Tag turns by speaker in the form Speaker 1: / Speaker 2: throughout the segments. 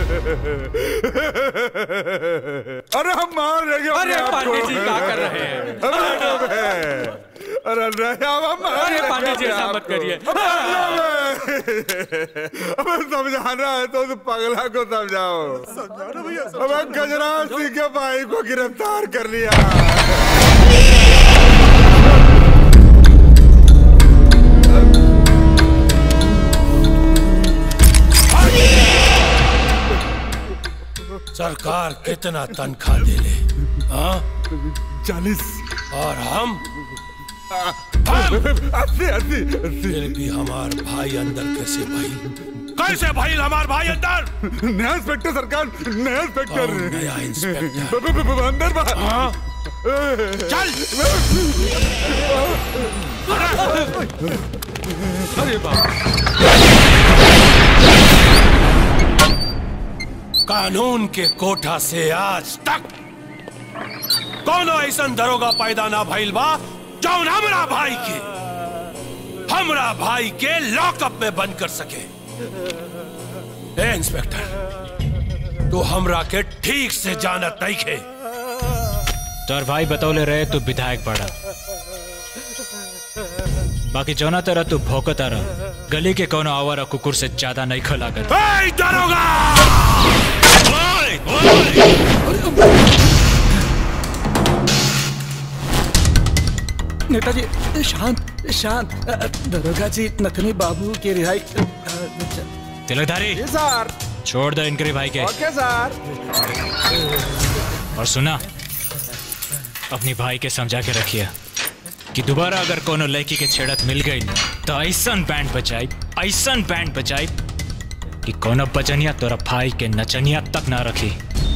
Speaker 1: अरे हम मार देंगे
Speaker 2: अरे
Speaker 1: अपने आप
Speaker 2: पांडे
Speaker 1: को।
Speaker 2: जी क्या कर रहे हैं
Speaker 1: अरे अरे नहीं अब हम मार
Speaker 2: अरे
Speaker 1: देंगे
Speaker 2: पांडे जी
Speaker 1: अपने
Speaker 2: ऐसा
Speaker 1: आप
Speaker 2: मत
Speaker 1: को।
Speaker 2: करिए
Speaker 1: अब समझाना है तो उस पगला को समझाओ अब गजराज सिंह के भाई को गिरफ्तार कर लिया
Speaker 3: सरकार कितना तनख्वाह दे ले हाँ
Speaker 1: चालीस
Speaker 3: और हम
Speaker 1: अस्सी अस्सी
Speaker 3: फिर भी हमार भाई अंदर कैसे भाई कैसे भाई हमार भाई अंदर
Speaker 1: नया इंस्पेक्टर सरकार नया इंस्पेक्टर
Speaker 3: कौन नया इंस्पेक्टर
Speaker 1: ब- ब- ब- अंदर बाहर
Speaker 3: हाँ चल
Speaker 2: अरे बाप
Speaker 3: कानून के कोठा से आज तक कोनो ऐसा दरोगा पैदा ना भइल बा जौन हमरा भाई के हमरा भाई के लॉकअप में बंद कर सके ए इंस्पेक्टर तू हमरा के ठीक से जानत नहीं खे
Speaker 4: तोर भाई बतौले रहे तू विधायक बड़ा बाकी जौना तरह तू भौकता रह गली के कोनो आवारा कुकुर से ज्यादा नहीं खलागत
Speaker 3: ए दरोगा ओए, ओए!
Speaker 5: नेताजी शांत शांत अ, अ, दरोगा जी नथनी बाबू की रिहाई अ, अ,
Speaker 4: तिलकधारी
Speaker 5: सर
Speaker 4: छोड़ दो इनके भाई के
Speaker 5: ओके सर
Speaker 4: और सुना अपनी भाई के समझा के रखिए कि दोबारा अगर कोनो लड़की के छेड़त मिल गई तो ऐसन बैंड बजाई ऐसन बैंड बजाई कि कोनो बजनिया तोरा भाई के नचनिया तक ना रखी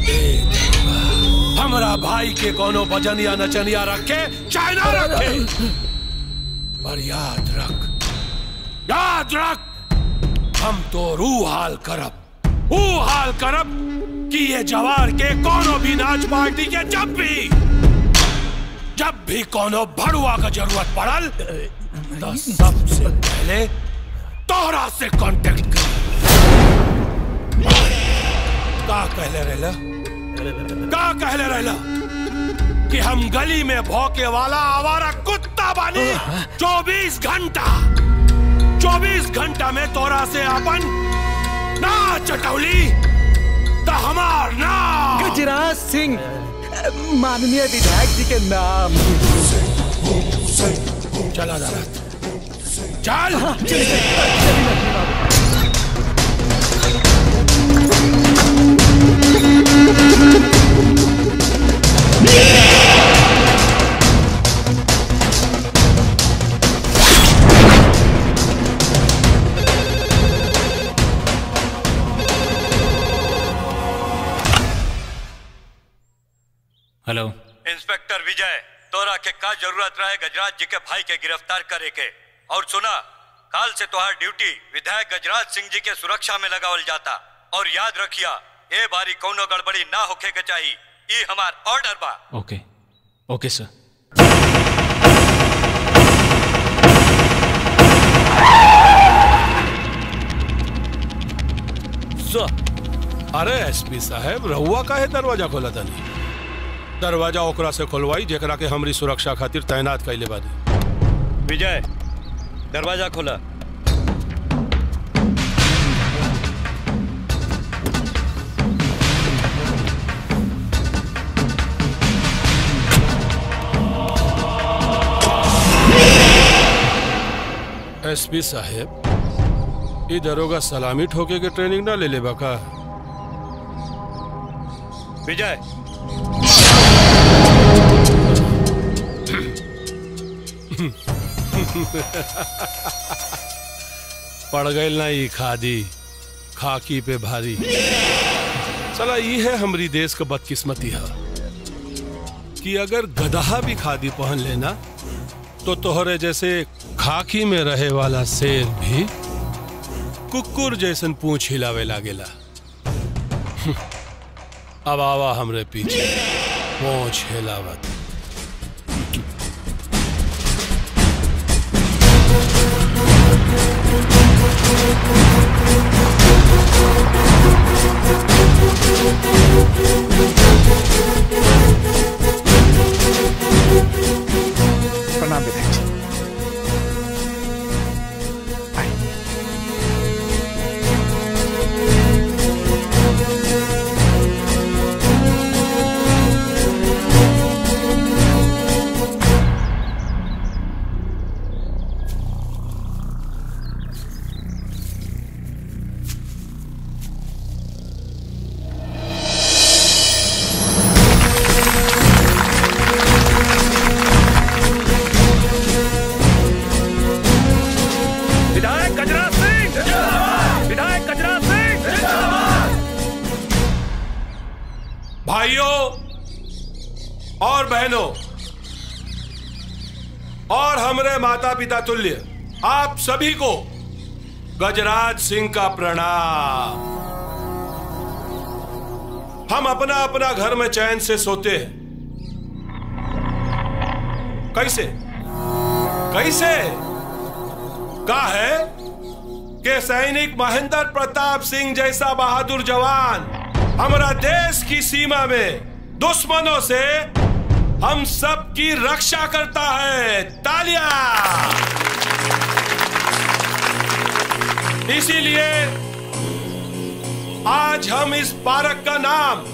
Speaker 3: हमरा भाई के कोनो बजनिया नचनिया रखे चाहे ना रखे पर याद रख याद रख हम तो रू हाल करब ऊ हाल करब कि ये जवार के कोनो भी नाच पार्टी के जब भी जब भी कोनो भड़ुआ का जरूरत पड़ल तो सबसे पहले तोहरा से कांटेक्ट कर का कहले रहला का कहले रहला कि हम गली में भौके वाला आवारा कुत्ता बानी चौबीस घंटा चौबीस घंटा में तोरा से अपन ना चटौली तो हमार नाम
Speaker 5: गजराज सिंह अ, माननीय विधायक जी के नाम
Speaker 3: चला जा चल
Speaker 4: हेलो
Speaker 6: इंस्पेक्टर विजय तोरा के का जरूरत रहे गजराज जी के भाई के गिरफ्तार करे के और सुना काल से तोहार ड्यूटी विधायक गजराज सिंह जी के सुरक्षा में लगावल जाता और याद रखिया ए बारी कौनो गड़बड़ी ना होखे के चाहिए ई हमार ऑर्डर बा
Speaker 4: ओके ओके सर
Speaker 3: अरे एसपी साहब रहुआ का है दरवाजा खोला तनी दरवाजा ओकरा से खोलवाई जेकरा के हमरी सुरक्षा खातिर तैनात कैले बानी
Speaker 6: विजय दरवाजा खोला
Speaker 3: एसपी साहब ई दरोगा सलामी ठोके के ट्रेनिंग ना ले ले का
Speaker 6: विजय
Speaker 3: पड़ गई ना ई खादी खाकी पे भारी चला ई है हमरी देश का बदकिस्मती है कि अगर गदहा भी खादी पहन लेना तो तोहरे जैसे खाकी में रहे वाला शेर भी कुकुर जैसन पूछ हिलावे लागेला अब आवा हमरे पीछे पूछ हिलावत भाइयों और बहनों और हमरे माता पिता तुल्य आप सभी को गजराज सिंह का प्रणाम हम अपना अपना घर में चैन से सोते हैं कैसे कैसे का है कि सैनिक महेंद्र प्रताप सिंह जैसा बहादुर जवान हमारा देश की सीमा में दुश्मनों से हम सब की रक्षा करता है तालियां इसीलिए आज हम इस पार्क का नाम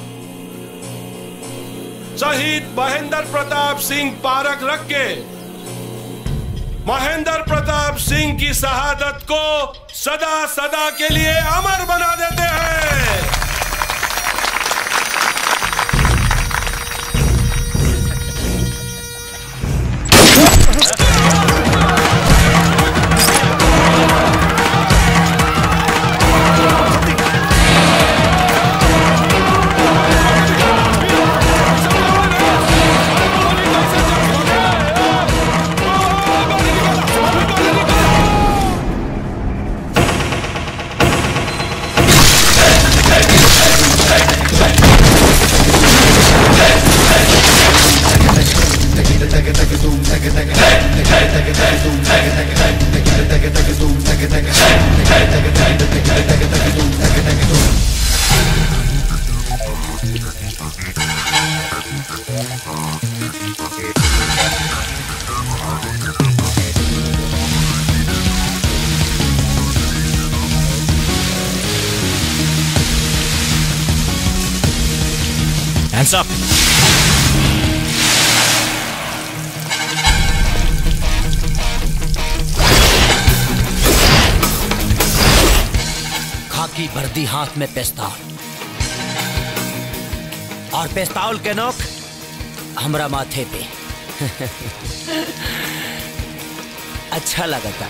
Speaker 3: शहीद महेंद्र प्रताप सिंह पार्क रख के महेंद्र प्रताप सिंह की शहादत को सदा सदा के लिए अमर बना देते हैं
Speaker 4: Hands up.
Speaker 7: खाकी वर्दी हाथ में पेस्तौल और पेस्तौल के नोक हमरा माथे पे अच्छा लगता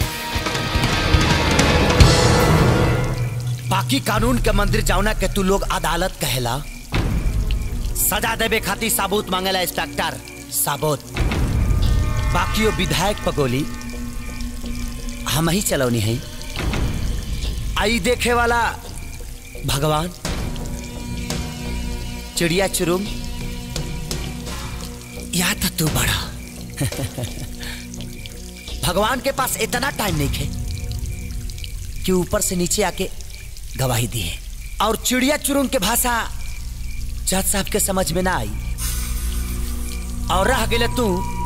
Speaker 7: बाकी कानून के मंदिर जाऊना के तू लोग अदालत कहेला सजा देवे खातिर साबूत मांगेला इंस्पेक्टर साबूत बाकी वो विधायक पगोली हम ही चलौनी है आई देखे वाला भगवान चिड़िया चुरुम या तो तू बड़ा भगवान के पास इतना टाइम नहीं है कि ऊपर से नीचे आके गवाही दी है और चिड़िया चुरुम के भाषा जज साहब के समझ में ना आई और रह गए तू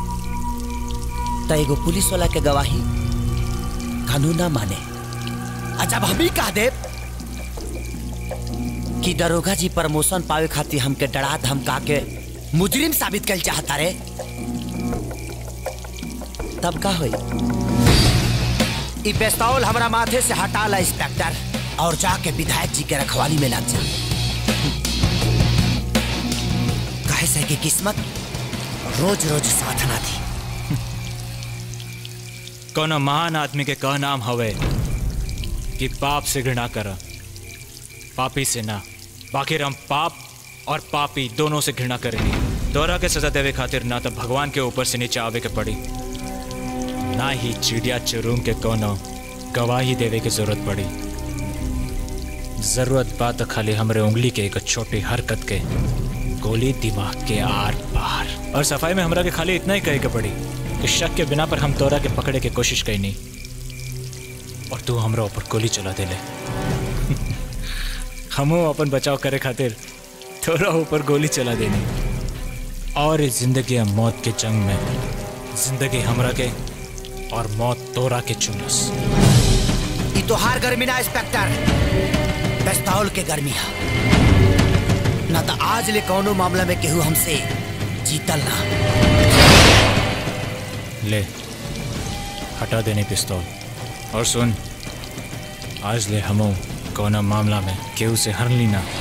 Speaker 7: तो एगो पुलिस वाला के गवाही कानून ना माने अच्छा अब हम ही कह दे कि दरोगा जी प्रमोशन पावे खातिर हमके डरा धमका के मुजरिम साबित कर चाहता रे तब का होई ई पेस्तौल हमरा माथे से हटा ला इंस्पेक्टर और जाके विधायक जी के रखवाली में लग जा कहे से कि किस्मत रोज रोज साथ ना थी
Speaker 4: कोनो महान आदमी के कह नाम हवे कि पाप से घृणा कर पापी से ना बाकी हम पाप और पापी दोनों से घृणा करेंगे दोहरा के सजा देवे खातिर ना तो भगवान के ऊपर से नीचे आवे के पड़ी ना ही चिड़िया चुरूम के कोनो गवाही देवे की जरूरत पड़ी जरूरत बात तो खाली हमरे उंगली के एक छोटी हरकत के गोली दिमाग के आर पार और सफाई में हमरा के खाली इतना ही कहे के पड़ी कि शक के बिना पर हम तोरा के पकड़े के कोशिश कई नहीं और तू हमरा ऊपर गोली चला दे ले हमो अपन बचाव करे खातिर तोरा ऊपर गोली चला देनी और इस जिंदगी और मौत के जंग में जिंदगी हमरा के और मौत तोरा के चुनस
Speaker 7: ई तोहार गर्मी ना इंस्पेक्टर पेस्तौल के गर्मी है ना तो आज ले कौनो मामला में केहू हमसे जीतल ना
Speaker 4: ले हटा देने पिस्तौल और सुन आज ले हमो कौना मामला में केहू से हर ली ना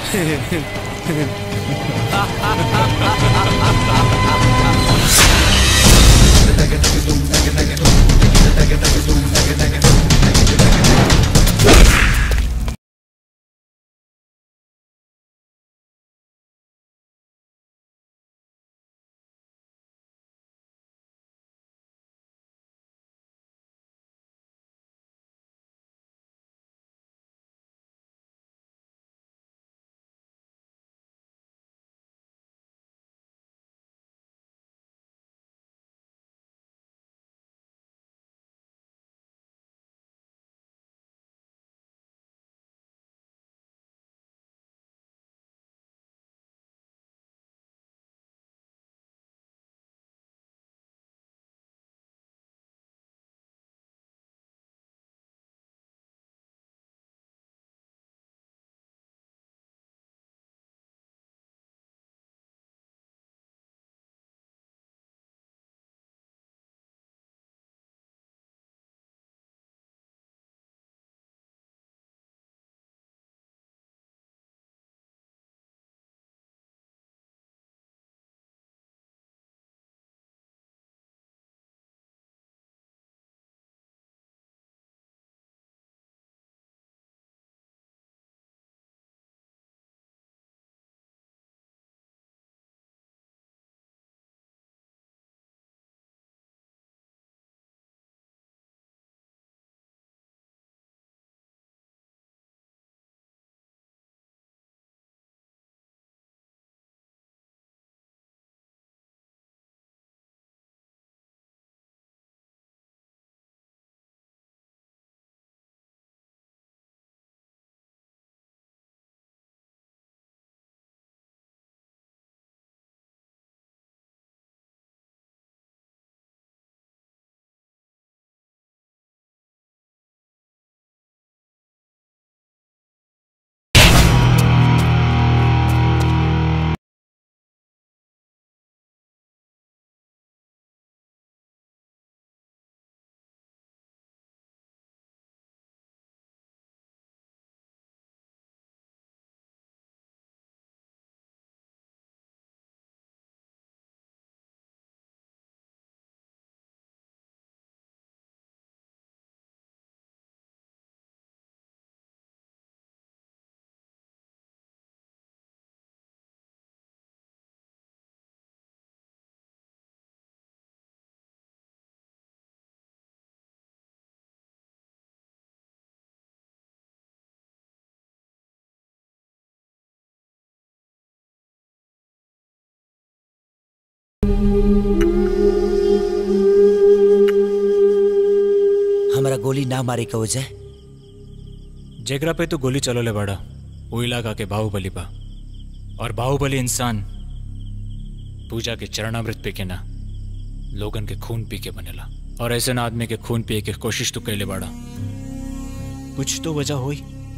Speaker 7: ना मारे का वजह
Speaker 4: जेकरा पे तो गोली चलोले बड़ा वो इलाका के बाहुबली बा और बाहुबली इंसान पूजा के चरणामृत पी के ना लोगन के खून पी के बनेला और ऐसे ना आदमी के खून पिए के कोशिश तो कैले बड़ा कुछ तो वजह हुई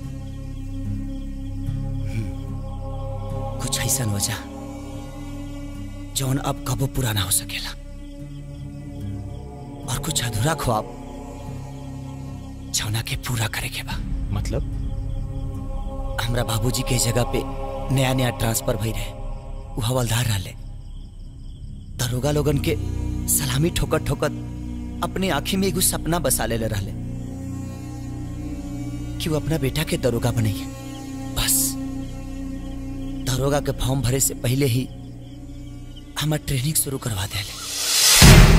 Speaker 7: कुछ ऐसा वजह जौन अब कबो पूरा ना हो सकेला और कुछ अधूरा ख्वाब जौना के पूरा करे के बा
Speaker 4: मतलब
Speaker 7: हमरा बाबूजी के जगह पे नया नया ट्रांसफर भई रहे वो हवलदार रहले दरोगा लोगन के सलामी ठोकत ठोकत अपने आंखी में एगो सपना बसा ले रहले कि वो अपना बेटा के दरोगा बनैया बस दरोगा के फॉर्म भरे से पहले ही हमार ट्रेनिंग शुरू करवा देले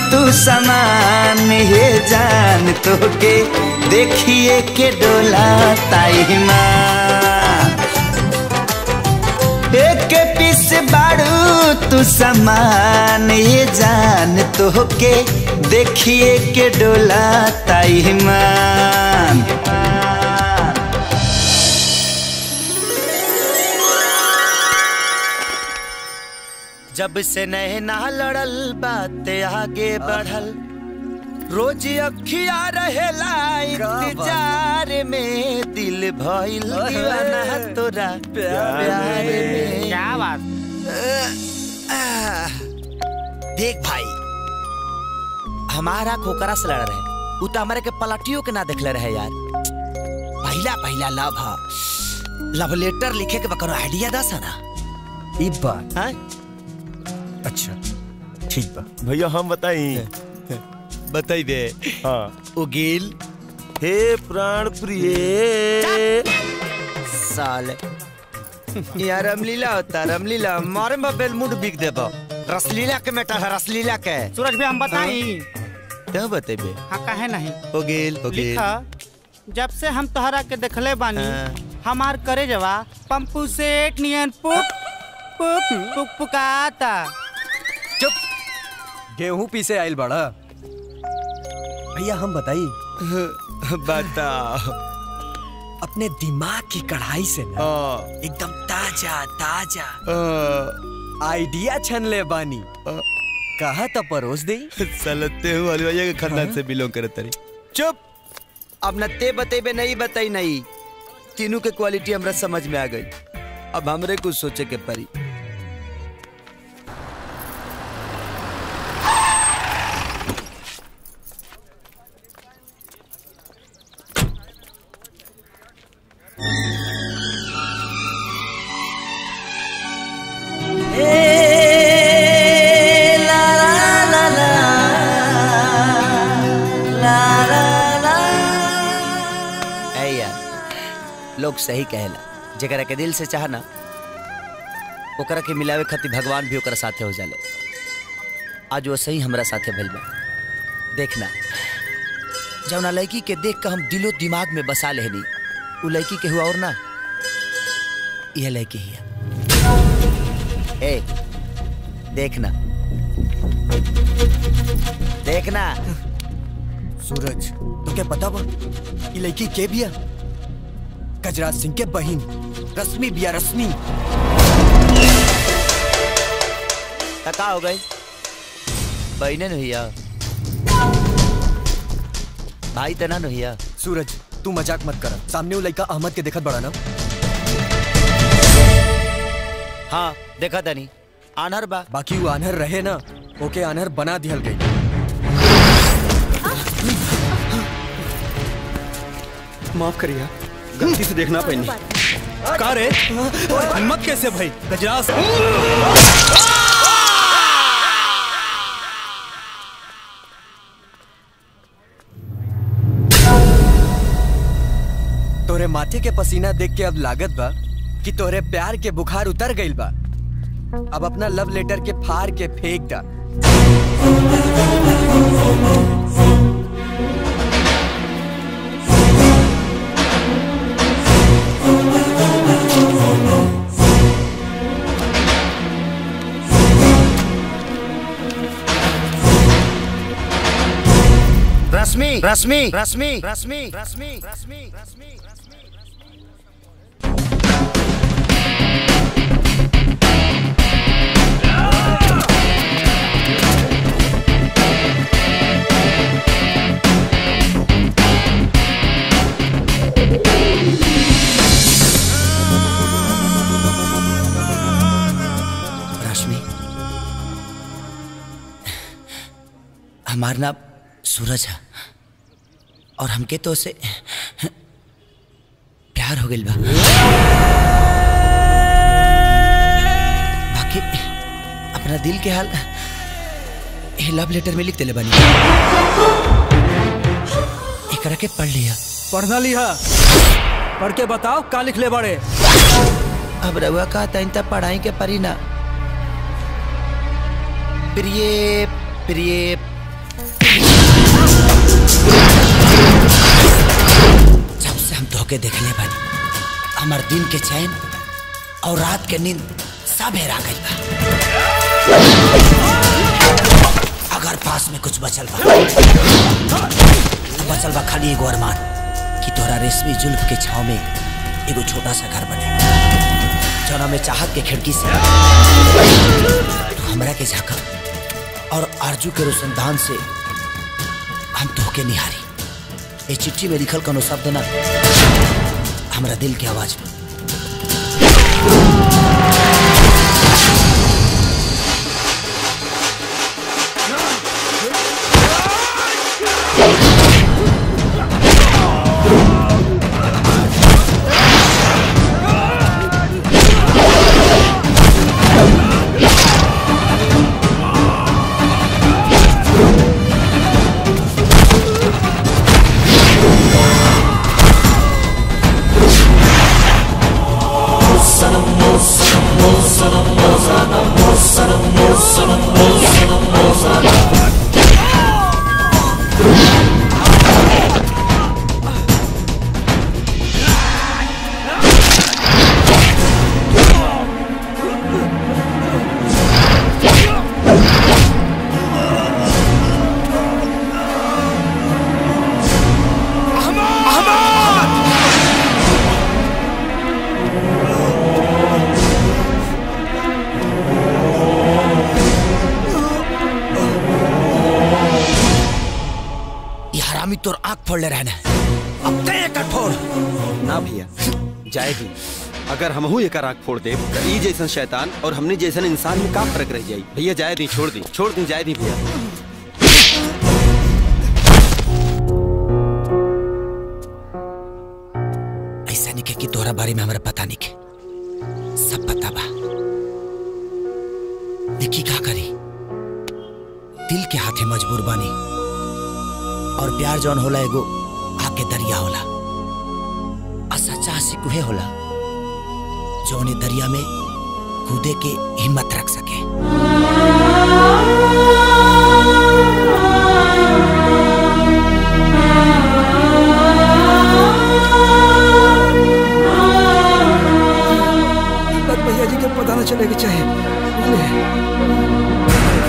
Speaker 7: तू समान हे जान तो के देखिए के डोला ताई माँ एक पीस बाड़ू तू समान ये जान तो के देखिए के डोला ताई मान जब से नैना लड़ल बात आगे बढ़ल रोज अखिया रहेला इंतजार में दिल भइल दीवाना तोरा प्यार में
Speaker 8: क्या बात
Speaker 7: देख भाई हमारा खोकरा से लड़ रहे उ तो हमारे के पलटियों के ना देखले रहे यार पहला पहला लव हा लव लेटर लिखे के बकरो आइडिया दस है ना
Speaker 9: ई बात
Speaker 7: हाँ?
Speaker 9: अच्छा ठीक बा
Speaker 10: भैया हम बताई
Speaker 7: बताई दे
Speaker 10: हाँ
Speaker 7: उगील
Speaker 10: हे प्राण प्रिय
Speaker 7: साले यार रामलीला होता रामलीला मारे में बेलमुड बिक देबो रसलीला के मेटा है रसलीला के
Speaker 8: सूरज भी हम बताई
Speaker 7: क्या बतेबे
Speaker 8: हाँ कहे नहीं
Speaker 7: हो गेल हो गेल
Speaker 8: लिखा जब से हम तोहरा के देखले बानी
Speaker 7: हाँ।
Speaker 8: हमार करे जवा पंपू सेठ नियन पुक पुक पुक पुकाता
Speaker 9: चुप गेहूं पीसे आइल बड़ा भैया हम बताई
Speaker 7: बताओ
Speaker 9: अपने दिमाग की कढ़ाई से ना एकदम ताजा ताजा आइडिया छन ले बानी कहा तो परोस दे
Speaker 7: सलते हूँ वाली भैया के खानदान से बिलोंग करे तरी चुप अब न ते बतेबे नहीं बताई नहीं तीनों के क्वालिटी हमरा समझ में आ गई अब हमरे कुछ सोचे के परी ऐ यार लोग सही कहेला जकरा के दिल से चाह ना ओकरा के मिलावे खातिर भगवान भी ओकरा साथे हो जाले आज वो सही हमरा साथे भइल बा देखना जौना लड़की के देख के हम दिलो दिमाग में बसा लेहनी उ लड़की के हुआ और ना यह लड़की ही है ए देखना देखना
Speaker 9: सूरज तो क्या पता बा ये लड़की के बिया गजराज सिंह के बहिन रश्मि बिया रश्मि
Speaker 7: तका हो गई बहने भैया भाई तना भैया
Speaker 9: सूरज तू मजाक मत कर सामने वो लड़का अहमद के देखत बड़ा ना
Speaker 7: हाँ देखा तनी आनहर बा
Speaker 9: बाकी वो आनहर रहे ना ओके आनहर बना दिहल गई
Speaker 11: माफ करिए गलती से देखना पैनी का रे हिम्मत कैसे भाई गजराज
Speaker 9: तोरे माथे के पसीना देख के अब लागत बा कि तोरे प्यार के बुखार उतर गइल बा अब अपना लव लेटर के फाड़ के फेंक दा
Speaker 7: रश्मि रश्मि रश्मि रश्मि रश्मि रश्मि रश्मि रश्मि हमारा नाम सूरज है और हमके तो उसे प्यार हो गइल बा बाकी अपना दिल के हाल ये लव लेटर में लिख देले बानी एकरा के पढ़ लिया
Speaker 11: पढ़ना लिहा पढ़ के बताओ का लिख ले बड़े
Speaker 7: अब रउआ का तइन तक पढ़ाई के परी ना प्रिय प्रिय हम धोखे देखले बानी हमार दिन के चैन और रात के नींद सब हेरा गई बा अगर पास में कुछ बचल बा तो बचल बा खाली एगो अरमान कि तोरा रेशमी जुल्फ के छाव में एगो छोटा सा घर बने जौना में चाहत के खिड़की से तू हमरा के झांका और आरजू के रोशनदान से हम धोखे निहारी ये चिट्ठी में लिखल कोनो शब्द ना हमरा दिल के आवाज में ये हरामी तोर आंख फोड़ ले रहना अब ते एकर फोड़
Speaker 11: ना भैया जाएगी अगर हमहू एक आँख फोड़ दे तो ई जैसन शैतान और हमने जैसन इंसान में का फर्क रह जाई भैया जाए दी छोड़ दी छोड़ दी जाए दी भैया
Speaker 7: ऐसा नहीं के कि तोहरा बारे में हमरा पता नहीं के सब पता बा देखी का करी दिल के हाथे मजबूर बानी और प्यार जौन होला एगो आके दरिया होला आ सच्चा आशिक उहे होला जौन ए दरिया में कूदे के हिम्मत रख सके
Speaker 5: बस भैया जी के पता न चले के चाहिए बुझले?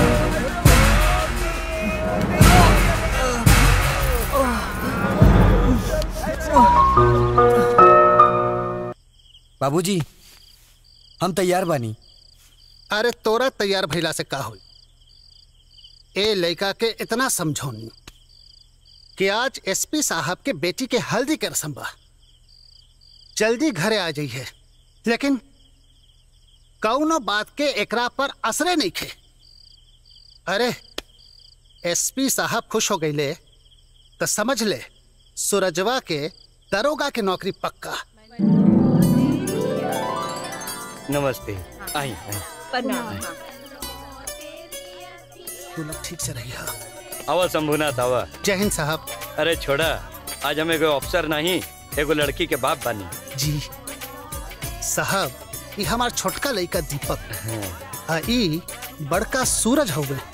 Speaker 9: बाबूजी हम तैयार बानी
Speaker 12: अरे तोरा तैयार भइला से का होई ए लड़का के इतना समझौनी कि आज एसपी साहब के बेटी के हल्दी के रसम बा जल्दी घरे आ जाइए लेकिन कौनो बात के एकरा पर असरे नहीं खे अरे एसपी साहब खुश हो गईले तो समझ ले सूरजवा के दरोगा के नौकरी पक्का
Speaker 6: नमस्ते आई आई
Speaker 12: तू लोग ठीक से रही
Speaker 6: आवा शंभुनाथ आवा
Speaker 12: जय हिंद साहब
Speaker 6: अरे छोड़ा आज हम एगो अफसर नहीं एगो लड़की के बाप बानी
Speaker 12: जी साहब ये हमार छोटका लड़का दीपक आ ई बड़का सूरज हो गए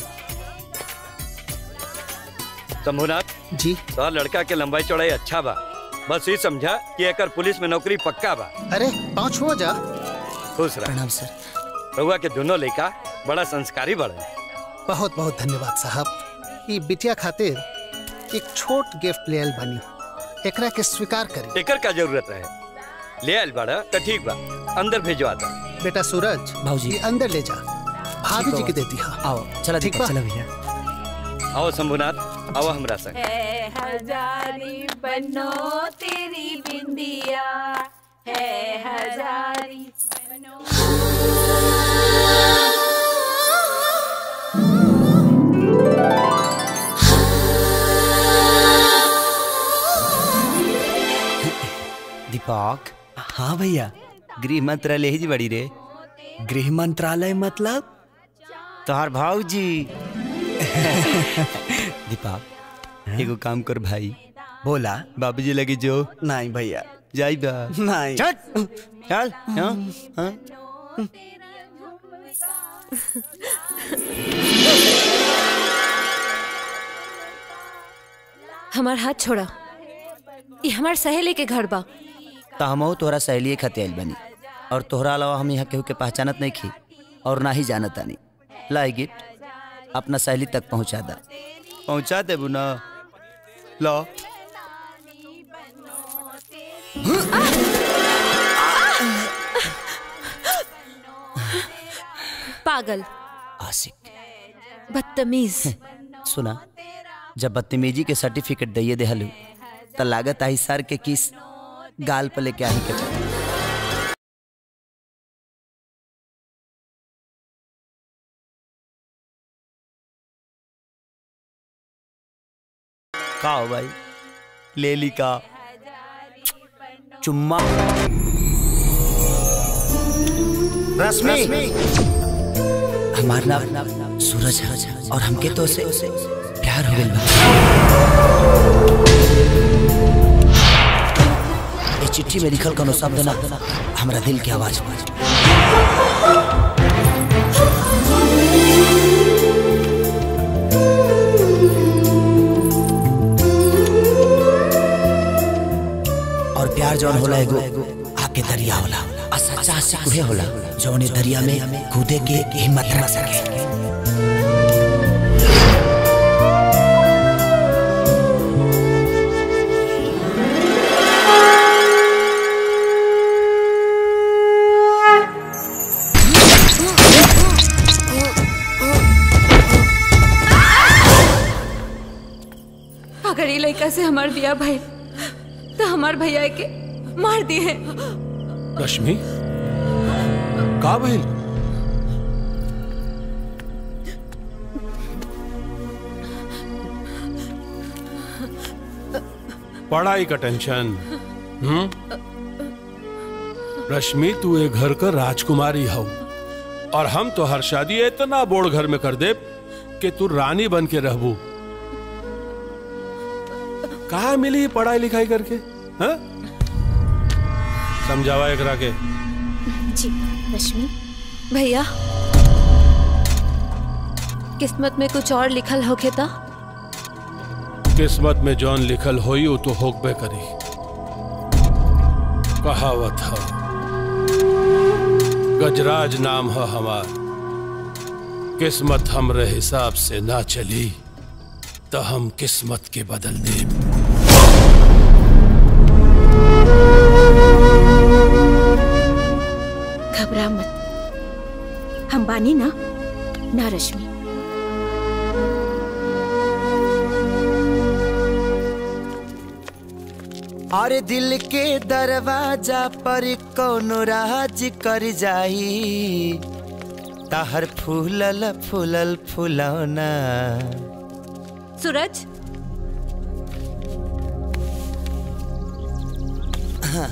Speaker 6: शंभुनाथ
Speaker 12: जी
Speaker 6: तो लड़का के लंबाई चौड़ाई अच्छा बा बस ये समझा कि एकर पुलिस में नौकरी पक्का बा
Speaker 12: अरे पाँच हो जा
Speaker 6: खुश रह
Speaker 7: प्रणाम सर
Speaker 6: रहुआ के दोनों लड़का बड़ा संस्कारी बड़े
Speaker 12: बहुत बहुत धन्यवाद साहब ई बिटिया खातिर एक छोट गिफ्ट ले आयल बनी एकरा के स्वीकार करी
Speaker 6: एकर का जरूरत रहे ले आयल बड़ा तो ठीक बा अंदर भेजवा दा
Speaker 12: बेटा सूरज
Speaker 7: भाऊजी।
Speaker 12: ये अंदर ले जा भाभी जी के देती हाँ
Speaker 7: आओ चला
Speaker 12: ठीक
Speaker 7: दीपक
Speaker 12: बा?
Speaker 7: चला भैया
Speaker 6: आओ शंभुनाथ आओ हमरा संग
Speaker 13: है हजारी बनो तेरी बिंदिया है हजारी बनो
Speaker 9: दीपक हाँ भैया गृह मंत्रालय ही बड़ी रे गृह मंत्रालय मतलब तोहार भाऊजी दीपक एगो काम कर भाई बोला बाबूजी लगे जो नहीं भैया जाई बा नहीं चल चल हाँ हाँ
Speaker 14: हमार हाथ छोड़ा ये हमार सहेली के घर बा
Speaker 7: तो हमहू तोहरा सहेलिए खातिर आइल बनी और तोहरा अलावा हम यहाँ केहू के पहचानत नहीं खी और ना ही जानत आनी लाई गिफ्ट अपना सहेली तक पहुँचा दा पहुँचा देबू ना लो
Speaker 14: पागल
Speaker 7: आशिक
Speaker 14: बदतमीज
Speaker 7: सुना जब बदतमीजी के सर्टिफिकेट दिए देहलू तो लागत आई सर के किस गाल पर लेके आई के चल का हो भाई ले ली का चुम्मा रश्मि हमार नाम सूरज है और हमके तो से प्यार हो गइल बा ये चिट्ठी में लिखल कोनो शब्द ना हमरा दिल की आवाज बा और प्यार जौन होला एगो आके दरिया होला आ सच्चा आशिक उहे होला जौन ए दरिया में कूदे के हिम्मत रख सके
Speaker 14: अगर ये लड़का से हमार बिया भाई तो हमार भैया के मार दिए
Speaker 3: रश्मि का भइल पढ़ाई का टेंशन हम्म रश्मि तू ए घर का राजकुमारी हव और हम तो हर शादी इतना बोड़ घर में कर दे कि तू रानी बन के रहबू कहा मिली पढ़ाई लिखाई करके हाँ? समझावा एकरा के
Speaker 14: जी रश्मि भैया किस्मत में कुछ और लिखल होके था
Speaker 3: किस्मत में जौन लिखल होई वो तो होकबे करी कहावत है गजराज नाम है हमार किस्मत हमरे हिसाब से ना चली तो हम किस्मत के बदल दे
Speaker 14: घबरा मत हम बानी ना ना रश्मि
Speaker 7: अरे दिल के दरवाजा पर कोनो राज कर जाई ताहर फूलल फूलल फुलौना
Speaker 14: सूरज
Speaker 7: हाँ,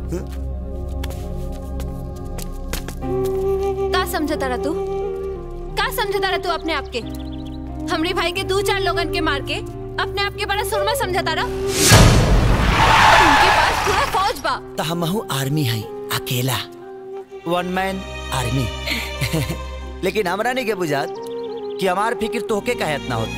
Speaker 14: का समझा तारा तू का समझा तारा तू अपने आप के हमरे भाई के दो चार लोगन के मार के अपने आप के बड़ा सुरमा समझा तारा उनके पास पूरा फौज बा
Speaker 7: तो हमहू आर्मी है अकेला वन मैन आर्मी लेकिन हमरा नहीं के बुझात कि हमार फिक्र तोहके काहे इतना होता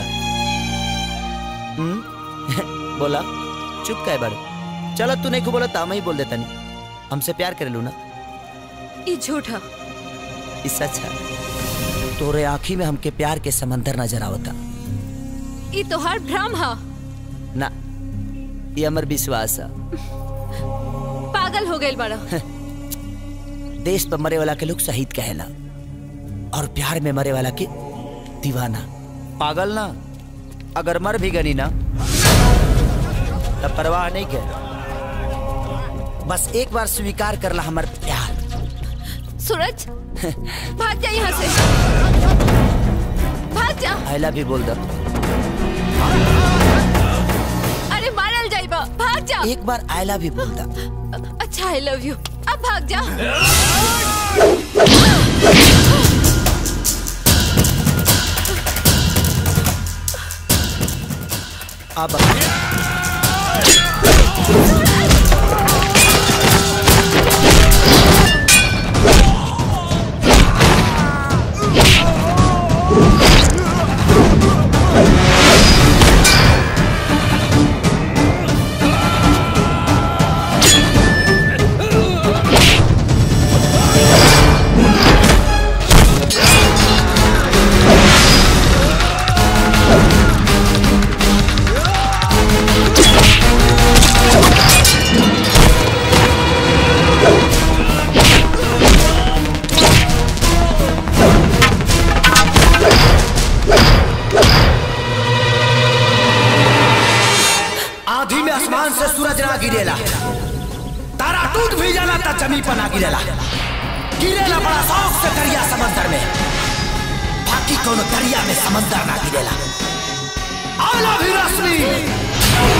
Speaker 7: हम्म? बोला चुप काहे बड़े चलो तू नहीं को बोला तो हम ही बोल देता नहीं हमसे प्यार कर लू ना
Speaker 14: ये झूठा
Speaker 7: इससे अच्छा तोरे आँखी में हमके प्यार के समंदर नजर आवता
Speaker 14: ये तोहार भ्रम हा
Speaker 7: ना ये हमर विश्वास है
Speaker 14: पागल हो गइल बड़ा
Speaker 7: देश पर मरे वाला के लोग शहीद कहेला और प्यार में मरे वाला के दीवाना पागल ना अगर मर भी गनी ना तब परवाह नहीं कर बस एक बार स्वीकार करला हमार प्यार
Speaker 14: सूरज भाग जा यहाँ से भाग जा
Speaker 7: आई लव यू बोल दो
Speaker 14: अरे मारल जाइबा भाग जा
Speaker 7: एक बार आई लव यू बोल दो
Speaker 14: अच्छा आई लव यू अब भाग जा
Speaker 7: अब जमी पर ना गिरेला गिरेला बड़ा शौक से दरिया समंदर में बाकी कोनो दरिया में समंदर ना गिरेला आला भी रश्मि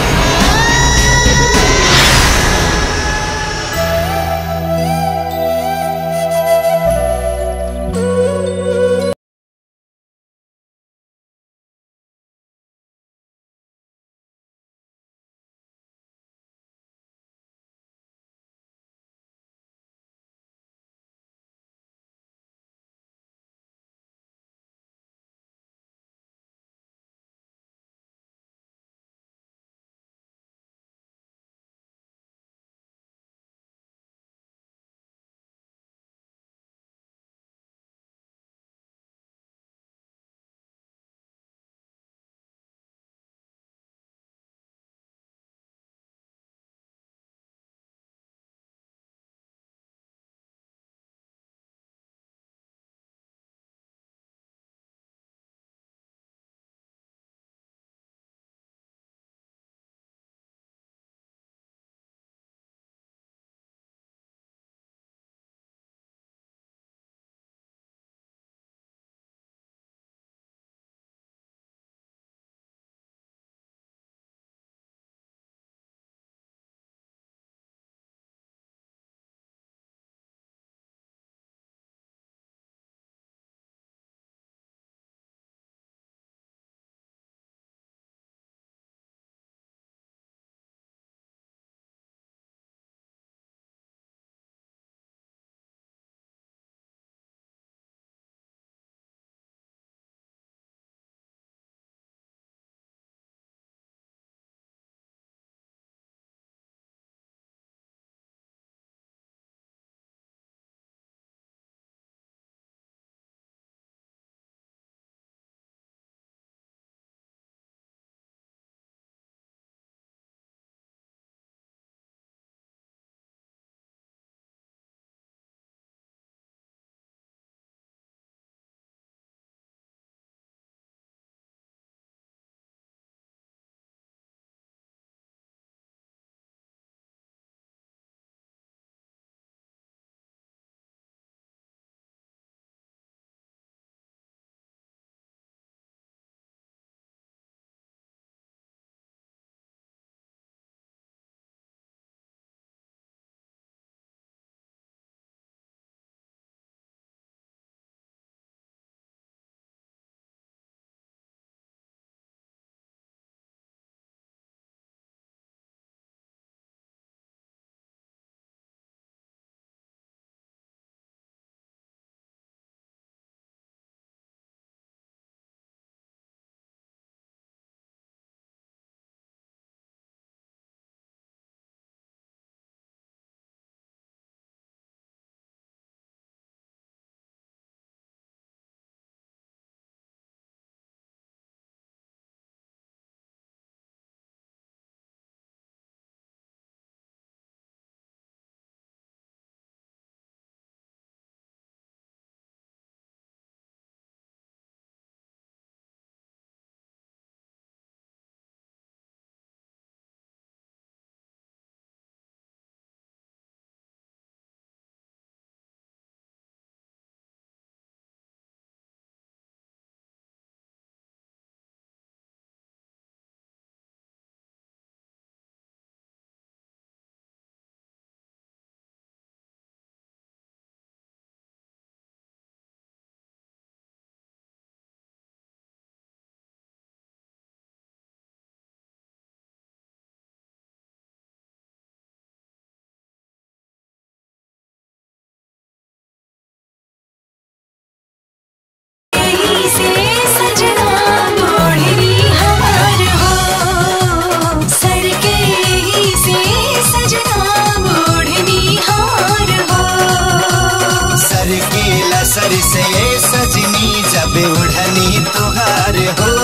Speaker 15: सर से ये सजनी जब उड़नी तुहार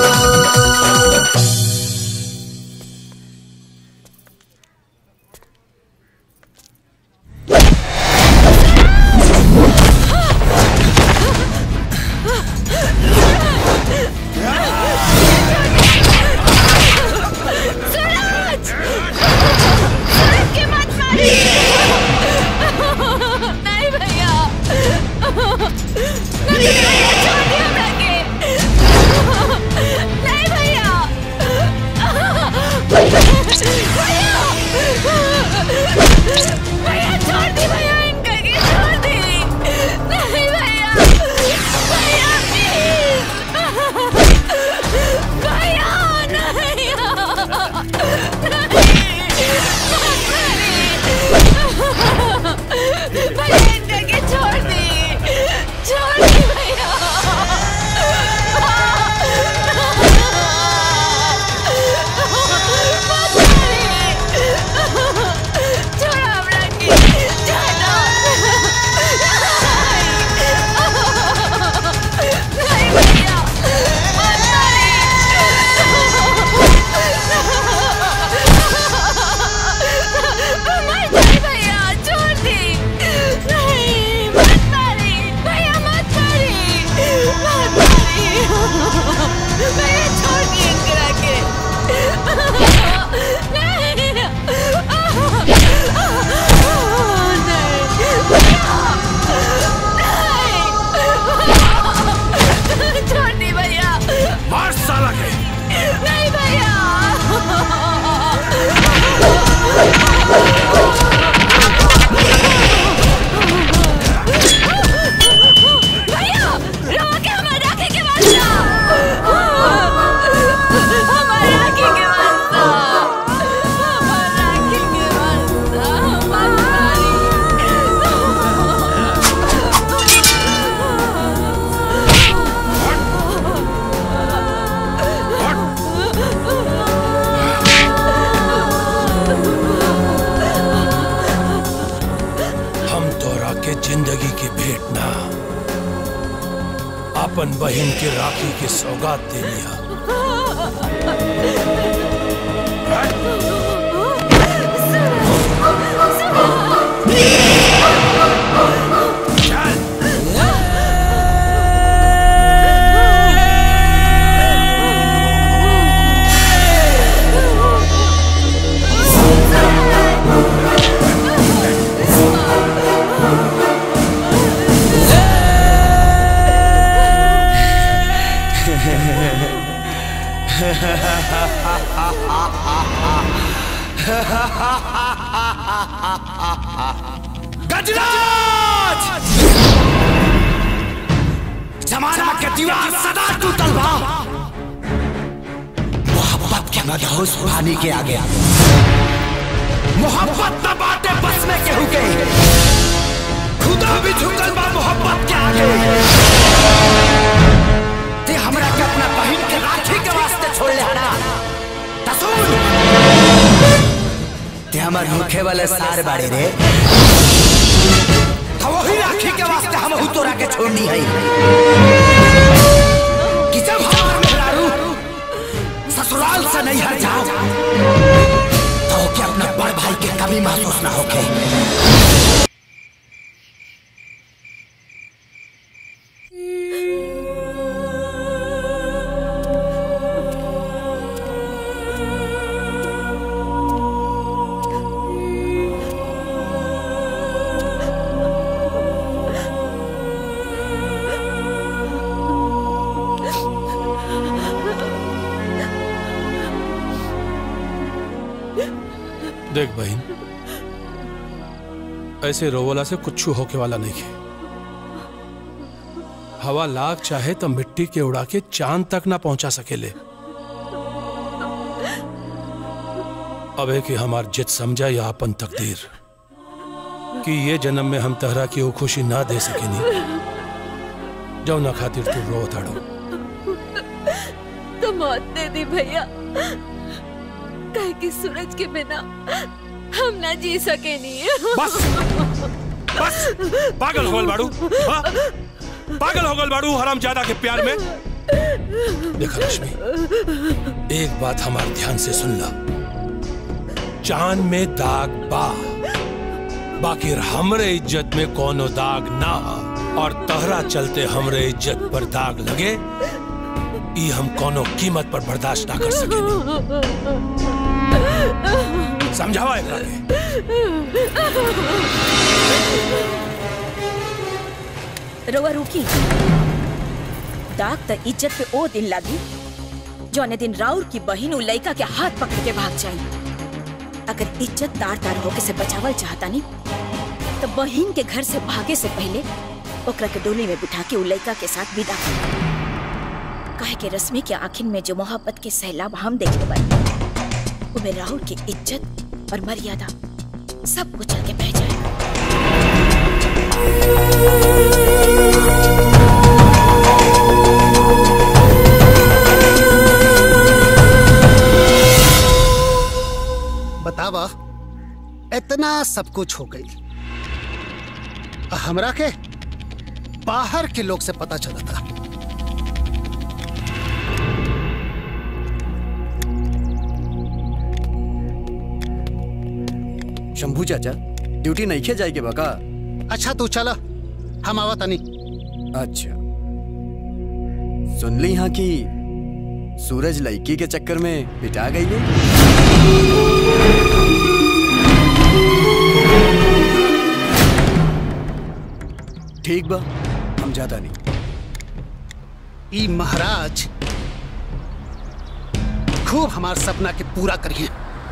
Speaker 15: हो
Speaker 14: सूरज! सूरज के मत मारिए!
Speaker 3: अपन बहन के राखी के सौगात दे लिया
Speaker 7: गजराज जमाना के दीवार सदा टूटल बा मोहब्बत के मदहोश पानी के आगे मोहब्बत न बाटे बस में केहू के खुदा भी झुकल बा मोहब्बत के आगे ते हमरा के अपना बहन के राखी के वास्ते छोड़ ले हना तसुन ते हमर मुखे वाले सार बाड़े रे तो वही राखी के वास्ते हम हु तोरा के छोड़नी है कि जब हमार मेहरारू ससुराल से नहीं हट जाओ तो के अपना बड़ भाई के कभी महसूस ना होके
Speaker 3: देख बहन ऐसे रोवला से कुछ होके वाला नहीं है हवा लाख चाहे तो मिट्टी के उड़ा के चांद तक ना पहुंचा सकेले अब है कि हमार जित समझा या अपन तकदीर कि ये जन्म में हम तहरा की वो खुशी ना दे सकेनी जो ना खातिर तू रो ताड़ो
Speaker 14: तो मौत दे दी भैया कहे कि सूरज के बिना हम ना जी सके नहीं
Speaker 3: बस बस पागल हो गल बाड़ू हाँ? पागल हो गल बाड़ू हराम ज्यादा के प्यार में देखा लक्ष्मी एक बात हमारे ध्यान से सुन ला चांद में दाग बा बाकी हमरे इज्जत में कोनो दाग ना और तहरा चलते हमरे इज्जत पर दाग लगे ई हम कोनो कीमत पर बर्दाश्त ना कर सके समझावा एकरा के
Speaker 16: रवा रुकी दाग त इज्जत पे ओ दिन लागी जौने दिन राउर की बहिन उ लइका के हाथ पकड़ के भाग जाई अगर इज्जत तार तार होके से बचावल चाहता नी तो बहिन के घर से भागे से पहले ओकरा के डोली में बिठा के उ लइका के साथ विदा कर कहे के रश्मि के आखिर में जो मोहब्बत के सैलाब हम देखने वाले उमें राहुल की इज्जत और मर्यादा सब कुछ चल के बह जाए
Speaker 12: बतावा इतना सब कुछ हो गई हमरा के बाहर के लोग से पता चला था
Speaker 9: शंभू चाचा ड्यूटी नहीं खे जाएगी बका
Speaker 12: अच्छा तू चला हम आवा तनी
Speaker 9: अच्छा सुन ली यहाँ की सूरज लड़की के चक्कर में पिटा गई है ठीक बा हम ज्यादा नहीं
Speaker 12: ई महाराज खूब हमार सपना के पूरा करिए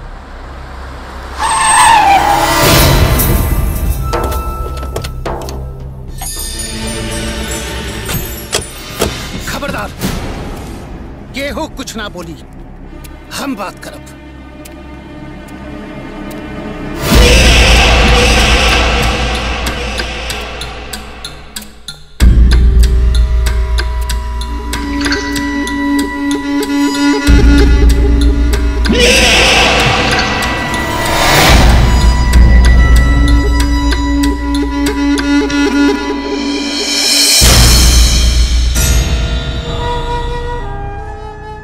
Speaker 12: खबरदार केहू कुछ ना बोली हम बात करब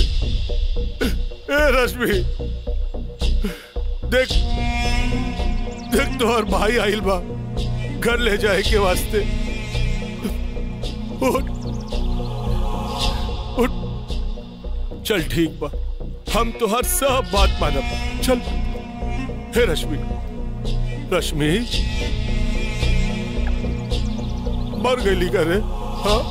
Speaker 1: ए रश्मि देख देख तोहर भाई आइल बा घर ले जाए के वास्ते उठ उठ चल ठीक बा हम तोहर सब बात मानब चल हे रश्मि रश्मि मर गई करे हाँ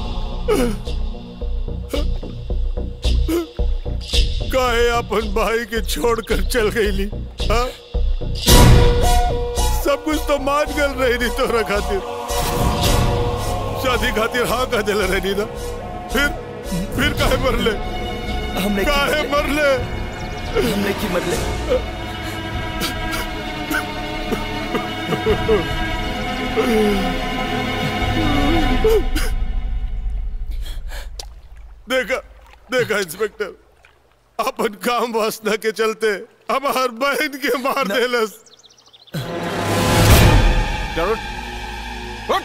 Speaker 1: काहे अपन भाई के छोड़कर चल गईली हाँ? सब कुछ तो मान गल रही नहीं तोरा खातिर शादी खातिर हाँ कह दिल रही ना फिर फिर काहे मरले
Speaker 7: हमने की
Speaker 1: काहे मरले
Speaker 7: हमने की मरले
Speaker 1: देखा देखा इंस्पेक्टर अपन काम वासना के चलते हमार बहन के मार देलस
Speaker 17: चलो उठ।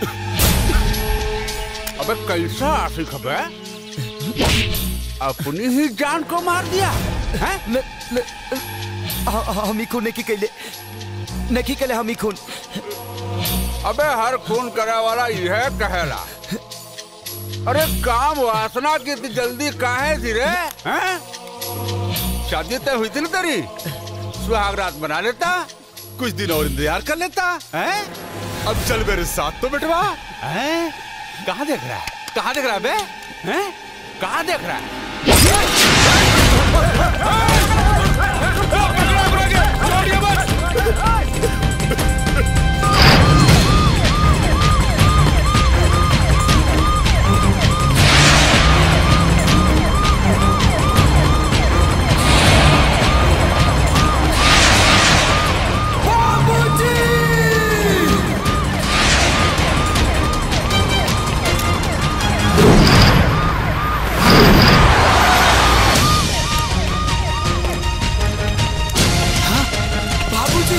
Speaker 17: अबे कैसा आशिक है अपनी ही जान को मार दिया हैं?
Speaker 7: न, न, ह- हम ही खून नहीं कैले नहीं कैले हम ही खून
Speaker 17: अबे हर खून करे वाला यह कहेला अरे काम वासना की इतनी जल्दी काहे थी रे हैं? शादी तय हुई थी ना तेरी सुहाग रात बना लेता
Speaker 1: कुछ दिन और इंतजार कर लेता
Speaker 17: हैं?
Speaker 1: अब चल मेरे साथ तो बेटवा
Speaker 17: हैं? कहाँ देख रहा है कहाँ देख रहा है बे हैं? कहाँ देख रहा है
Speaker 7: बाबूजी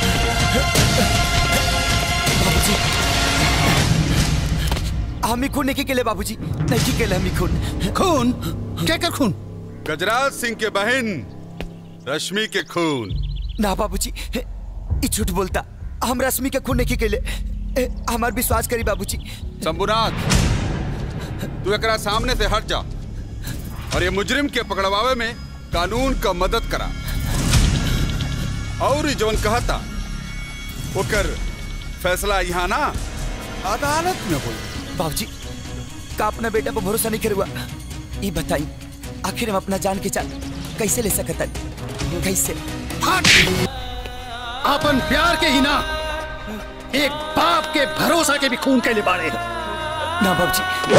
Speaker 7: बाबूजी हम ही खून नहीं कैले बाबूजी नहीं कैले हम ही खून
Speaker 12: खून क्या कर खून
Speaker 1: गजराज सिंह के बहन रश्मि के खून
Speaker 7: ना बाबूजी ई झूठ बोलता हम रश्मि के खून नहीं कैले ए, हमार विश्वास करी बाबूजी
Speaker 17: शंभुनाथ तू एकरा सामने से हट जा और ये मुजरिम के पकड़वावे में कानून का मदद करा और ई जवन कहता ओकर फैसला यहाँ ना अदालत में होई
Speaker 7: बाबूजी का अपना बेटा पर भरोसा नहीं करुआ ये बताई आखिर हम अपना जान के जान कैसे ले सकता कैसे
Speaker 12: अपन प्यार के ही ना एक बाप के भरोसा के भी खून के लिए बाड़े
Speaker 7: ना बाबूजी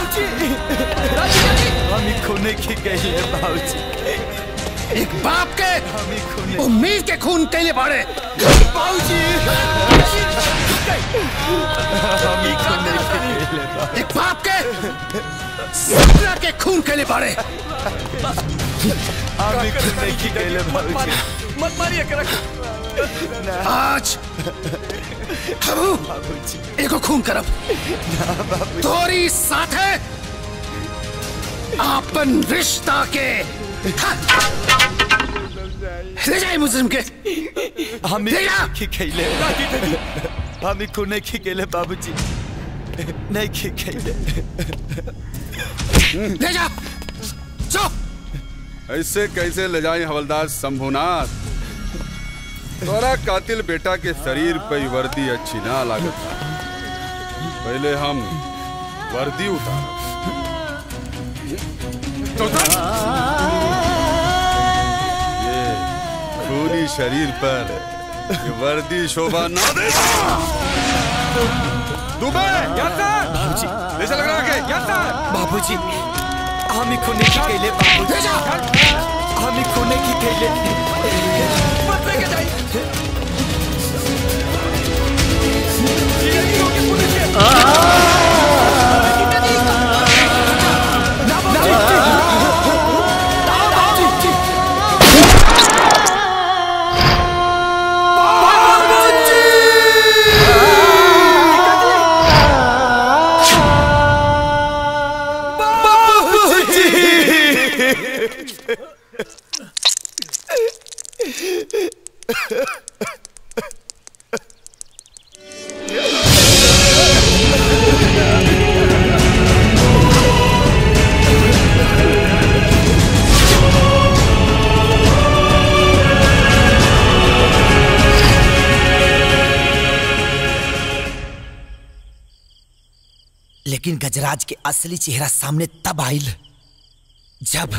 Speaker 7: हम ही खून की गई है बाबूजी
Speaker 12: एक बाप के उम्मीद के खून के लिए बाड़े
Speaker 7: हम ही खून की गई है
Speaker 12: एक बाप के सपना के खून के लिए बाड़े
Speaker 7: हम ही खून की गई है बाबूजी
Speaker 9: मत मारिए कर
Speaker 12: आज हम एको खून करब तोरी साथे आपन रिश्ता के ले जाए मुजरिम के
Speaker 7: हम
Speaker 12: ले जा
Speaker 7: ही खेले हम ही खून की खेले बाबूजी नहीं की खेले
Speaker 12: ले जा चो
Speaker 17: ऐसे कैसे ले जाए हवलदार शंभुनाथ तोरा कातिल बेटा के शरीर पे ही वर्दी अच्छी ना लागत पहले हम वर्दी उतार ये खूनी शरीर पर ये वर्दी शोभा ना दे दुबे
Speaker 7: बाबूजी
Speaker 17: ऐसा लग रहा है कि
Speaker 7: बाबूजी हम ही खून की खेले बाबूजी हम ही खून की खेले मत लेके जाइए लेकिन गजराज के असली चेहरा सामने तब आयल जब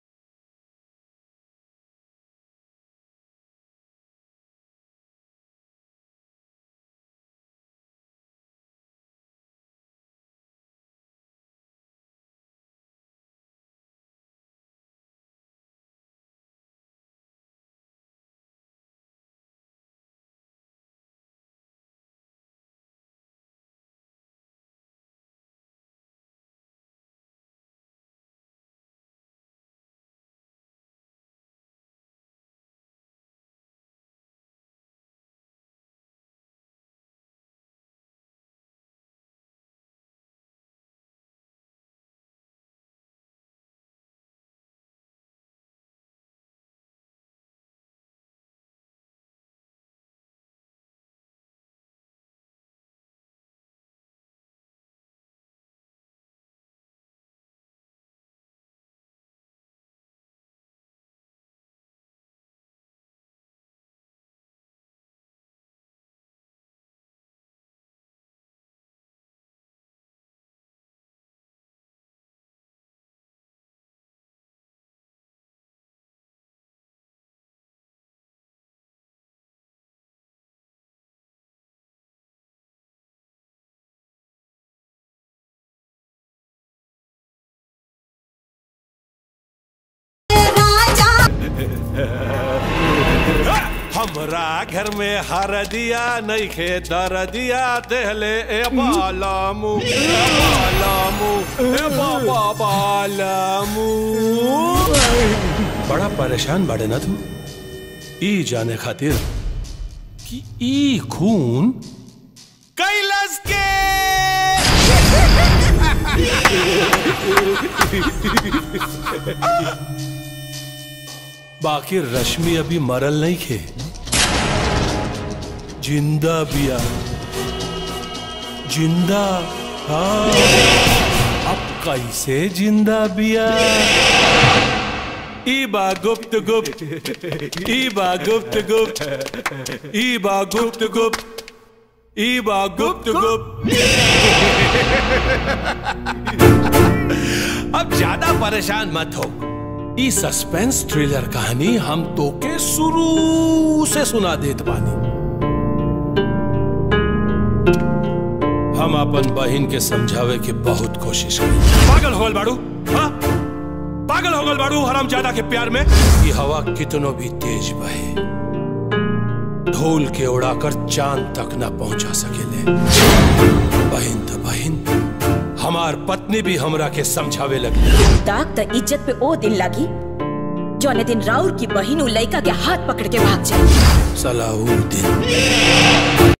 Speaker 3: हमरा घर में हर दिया नहीं खे दर दिया देहले ए बालामू ए बालामू ए बाबा बालामू बड़ा परेशान बाड़े ना तू ई जाने खातिर कि ई खून कैलाश के बाकी रश्मि अभी मरल नहीं खे जिंदा बिया जिंदा हाँ अब कैसे जिंदा बिया ईबा गुप्त गुप्त ईबा गुप्त गुप्त ईबा गुप्त गुप्त ईबा गुप्त गुप्त अब ज्यादा परेशान मत हो ई सस्पेंस थ्रिलर कहानी हम तो के शुरू से सुना देत बानी हम अपन बहन के समझावे की बहुत कोशिश करी पागल हो गल बाड़ू हाँ? पागल हो गल बाड़ू हराम ज्यादा के प्यार में ये हवा कितनो भी तेज बहे धूल के उड़ाकर चांद तक ना पहुंचा सकेले बहन तो बहन हमार पत्नी भी हमरा के समझावे लगी
Speaker 16: दाग त इज्जत पे ओ दिन लागी जौने दिन राउर की बहिन उ लइका के हाथ पकड़ के भाग जाए
Speaker 3: सलाहुद्दीन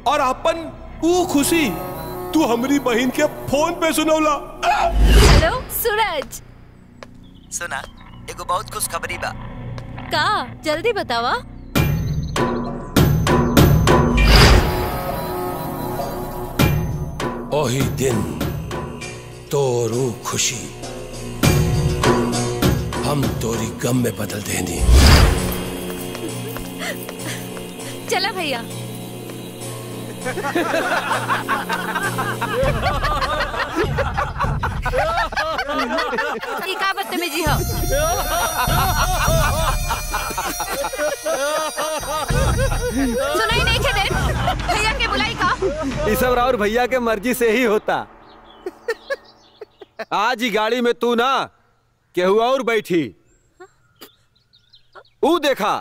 Speaker 3: और अपन ऊ खुशी तू हमारी बहन के फोन पे सुनौला
Speaker 14: हेलो सूरज
Speaker 7: सुना एगो बहुत खुश खबरी बा
Speaker 14: का जल्दी बतावा
Speaker 3: ओही दिन तोरू खुशी हम तोरी गम में बदल देनी
Speaker 14: चला भैया ई का बदतमीजी हो सुनाई नहीं खे दे भैया के बुलाई का
Speaker 11: ये सब राउर भैया के मर्जी से ही होता आज ही गाड़ी में तू ना केहू और बैठी ऊ देखा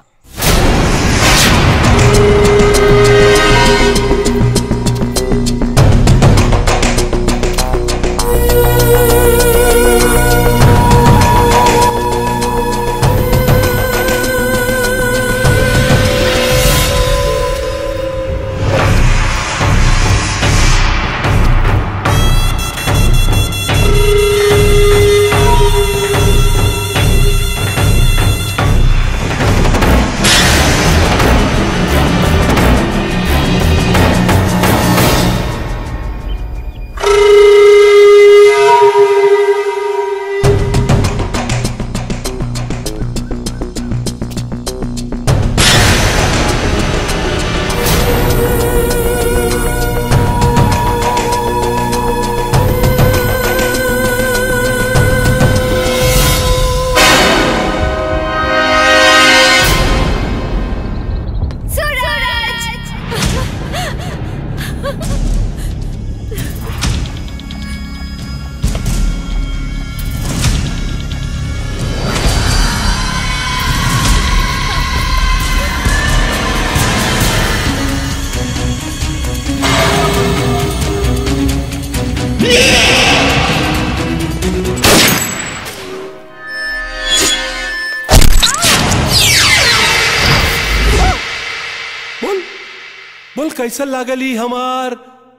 Speaker 3: बोल बोल कैसा लागली हमार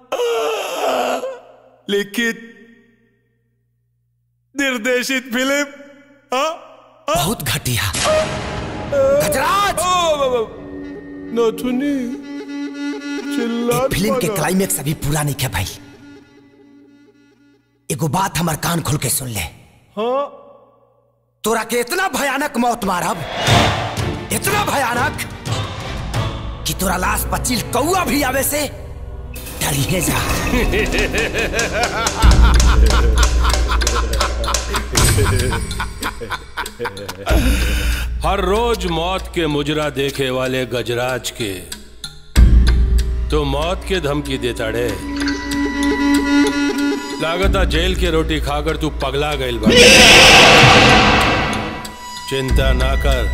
Speaker 3: लिखित निर्देशित फिल्म
Speaker 7: बहुत घटिया
Speaker 3: गजराज नथुनी चिल्ला
Speaker 7: फिल्म के क्लाइमेक्स अभी पूरा नहीं किया भाई एगो बात हमार कान खोल के सुन ले
Speaker 3: हाँ
Speaker 7: तोरा के इतना भयानक मौत मारब इतना भयानक कि तोरा लाश पचिल कौआ भी आवे से डरिए जा
Speaker 3: हर रोज मौत के मुजरा देखे वाले गजराज के तो मौत के धमकी देता रे लागता जेल के रोटी खाकर तू पगला गईल बा चिंता ना कर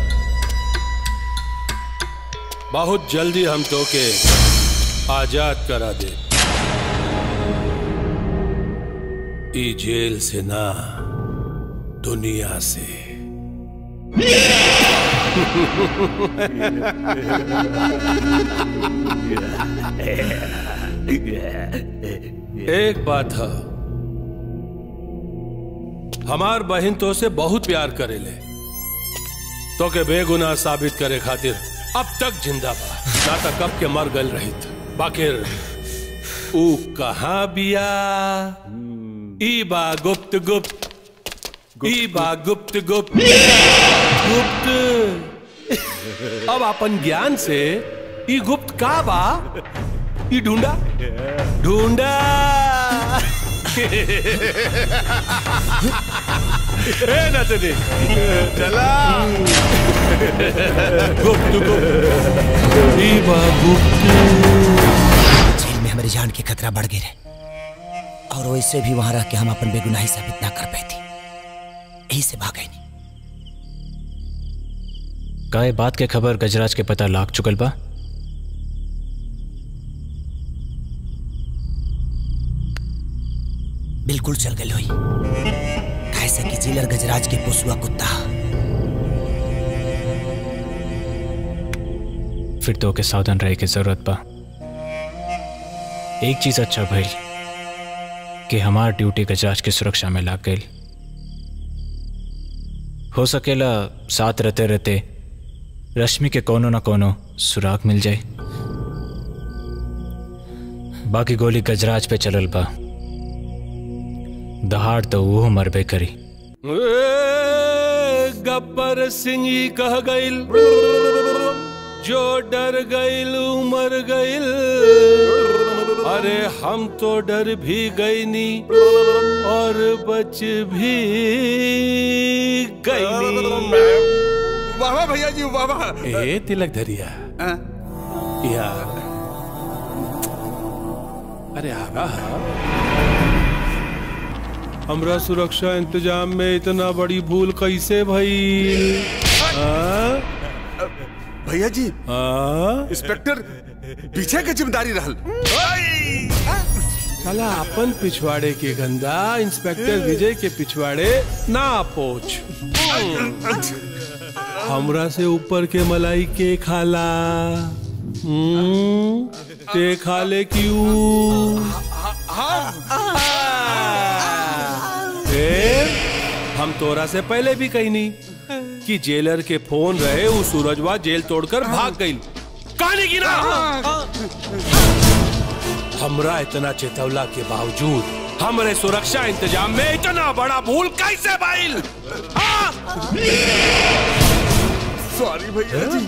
Speaker 3: बहुत जल्दी हम तो के आजाद करा दे ई जेल से ना दुनिया से एक बात है हमार बहन तो से बहुत प्यार करेले तो के बेगुनाह साबित करे खातिर अब तक जिंदा बा ना तक कब के मर गल रही बाकिर ऊ कहाँ बिया ई बा गुप्त गुप्त ई बा गुप्त गुप्त गुप्त अब अपन ज्ञान से ई गुप्त का बा ई ढूंढा ढूंढा ए नतनी चला गुप्त गुप्त ई बा गुप्त
Speaker 7: जेल में हमारी जान की खतरा बढ़ गई रहे और वैसे भी वहां रह के हम अपन बेगुनाही साबित ना कर पाई थी यही से भाग गई
Speaker 4: का ये बात के खबर गजराज के पता लाग चुकल बा
Speaker 7: बिल्कुल चल गई हुई कैसे कि जिलर गजराज के पोसुआ कुत्ता
Speaker 4: फिर तो के सावधान रहे की जरूरत बा एक चीज अच्छा भइल कि हमार ड्यूटी गजराज के सुरक्षा में लाग गई हो सकेला साथ रहते रहते रश्मि के कोनो न कोनो सुराग मिल जाए बाकी गोली गजराज पे चलल बा दहाड़ तो वो मरबे करी
Speaker 3: ए, गब्बर सिंह ही कह गईल जो डर गईल मर गईल अरे हम तो डर भी गईनी और बच भी गईनी
Speaker 1: वाह वाह भैया जी वाह वाह
Speaker 3: ए तिलक धरिया या अरे आगा हमरा सुरक्षा इंतजाम में इतना बड़ी भूल कैसे भइल हाँ?
Speaker 1: भैया जी
Speaker 3: हाँ?
Speaker 1: इंस्पेक्टर पीछे के जिम्मेदारी रहल
Speaker 3: साला अपन पिछवाड़े के गंदा इंस्पेक्टर विजय के पिछवाड़े ना पोछ हमरा से ऊपर के मलाई के खाला हम्म, ते खाले क्यों फिर हम तोरा से पहले भी कही नहीं कि जेलर के फोन रहे वो सूरजवा जेल तोड़कर भाग गई कहानी की ना हमरा इतना चेतवला के बावजूद हमरे सुरक्षा इंतजाम में इतना बड़ा भूल कैसे भाईल
Speaker 1: सॉरी भैया जी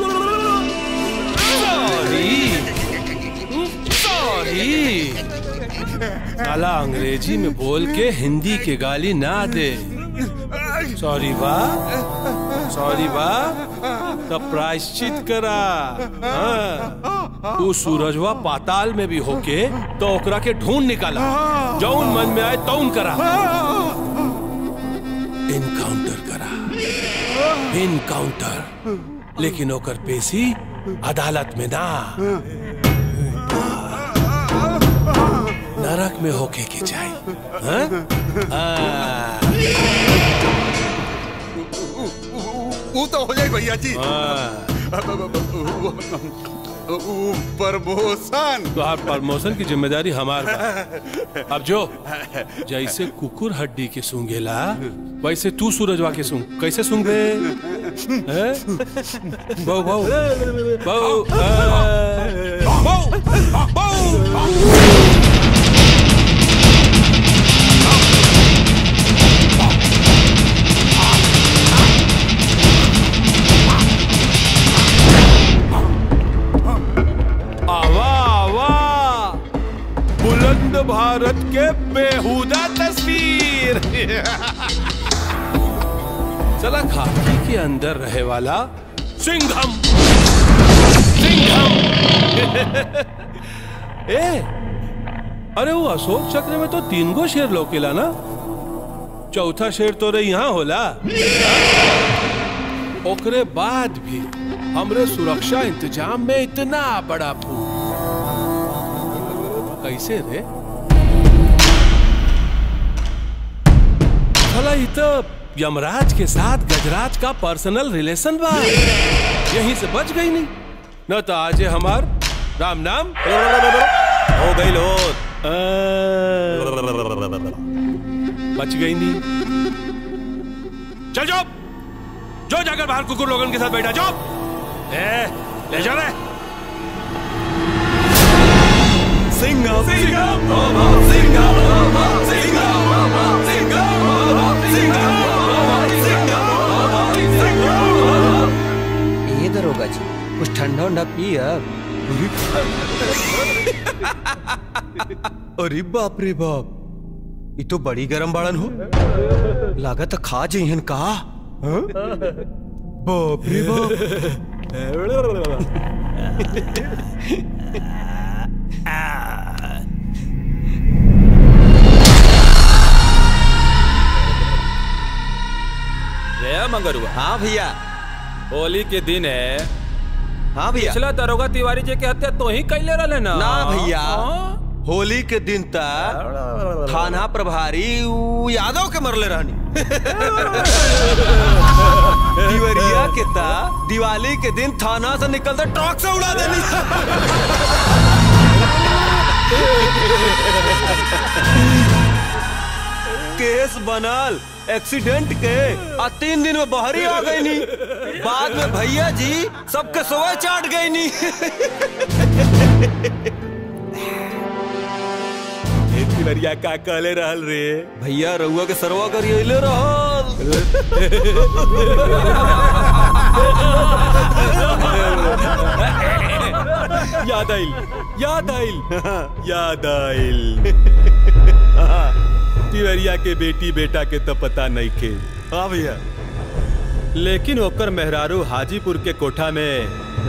Speaker 3: सॉरी सॉरी साला अंग्रेजी में बोल के हिंदी के गाली ना दे सॉरी बा सॉरी बा तब प्रायश्चित करा हाँ। तू सूरजवा पाताल में भी होके तो ओकरा के ढूंढ निकाला जौन मन में आए तौन करा इनकाउंटर करा इनकाउंटर लेकिन ओकर पेशी अदालत में ना नरक में होके के चाहिए हाँ? हाँ।
Speaker 1: वो तो हो जाए भैया जी
Speaker 3: हाँ।
Speaker 1: प्रमोशन
Speaker 3: तुहार प्रमोशन की जिम्मेदारी हमार बा। अब जो जैसे कुकुर हड्डी के सूंघेला वैसे तू सूरजवा के सूंघ कैसे सूंघ बे हैं? बहु बहु बहु आ, बहु आवा आवा बुलंद भारत के बेहुदा तस्वीर चला खाकी के अंदर रहे वाला सिंघम सिंघम ए अरे वो अशोक चक्र में तो तीन गो शेर लोकेला ना चौथा शेर तो रे यहाँ होला ओकरे बाद भी हमरे सुरक्षा इंतजाम में इतना बड़ा फूल कैसे रे भला ये तो यमराज के साथ गजराज का पर्सनल रिलेशन बा यहीं से बच गई नहीं न तो आज हमार राम नाम हो गई लो बच गई नहीं चल जाओ जो जाकर बाहर कुकुर लोगन के साथ बैठा जाओ ए, ले जा रे
Speaker 15: सिंघम सिंघम सिंघम
Speaker 9: ये दरोगा जी कुछ ठंडा उंडा पी अब
Speaker 10: अरे बाप रे बाप ये तो बड़ी गरम बाड़न हो लागत खा जइहन का हाँ? बाप रे
Speaker 18: रे मंगरुआ
Speaker 11: हाँ भैया
Speaker 18: होली के दिन है
Speaker 11: हाँ भैया
Speaker 18: पिछला दरोगा तिवारी जी के हत्या तो ही कैले रहे ना
Speaker 10: ना भैया होली के दिन तक थाना प्रभारी उ यादव के मरले रहनी दिवरिया के ता दिवाली के दिन थाना से निकलते ट्रक से उड़ा देनी केस बनल एक्सीडेंट के आ तीन दिन में बहरी आ गई नी बाद में भैया जी सबके सोए चाट गई नी
Speaker 18: तिवरिया का कहले रहल रे
Speaker 10: भैया रउआ के सरवा करिए
Speaker 18: याद आइल याद आइल याद आइल तिवरिया के बेटी बेटा के तो पता नहीं के हाँ भैया लेकिन ओकर मेहरारू हाजीपुर के कोठा में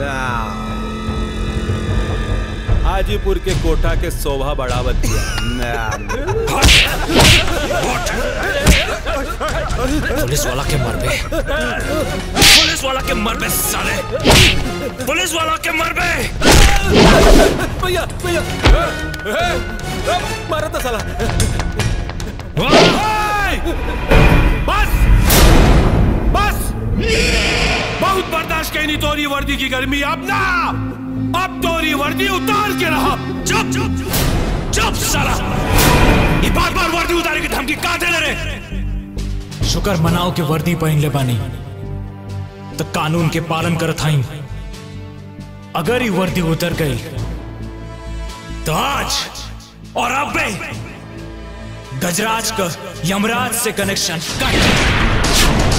Speaker 18: हाजीपुर के कोठा के शोभा बढ़ावत
Speaker 4: पुलिस वाला के मर बे पुलिस वाला के मर बे साले पुलिस वाला के मर बे
Speaker 18: भैया भैया मारा था साला
Speaker 3: बस बस बहुत बर्दाश्त कहीं नहीं तोरी वर्दी की गर्मी अब ना अब तोरी वर्दी उतार के रहा चुप चुप चुप साला ये बार बार वर्दी उतारे की धमकी कहा दे रहे
Speaker 4: शुक्र मनाओ के वर्दी पहन ले बानी तो कानून के पालन करत हई अगर ये वर्दी उतर गई तो आज और अब भी गजराज का यमराज से कनेक्शन कट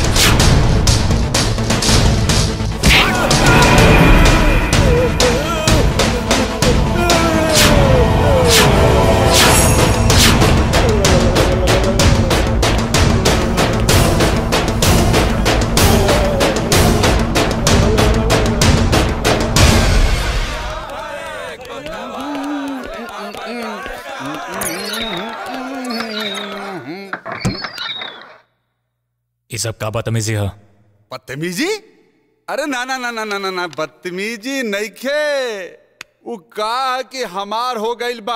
Speaker 4: ये सब का बदतमीजी है
Speaker 17: बदतमीजी अरे ना ना ना ना ना ना ना बदतमीजी नइखे उ का कि हमार हो गइल बा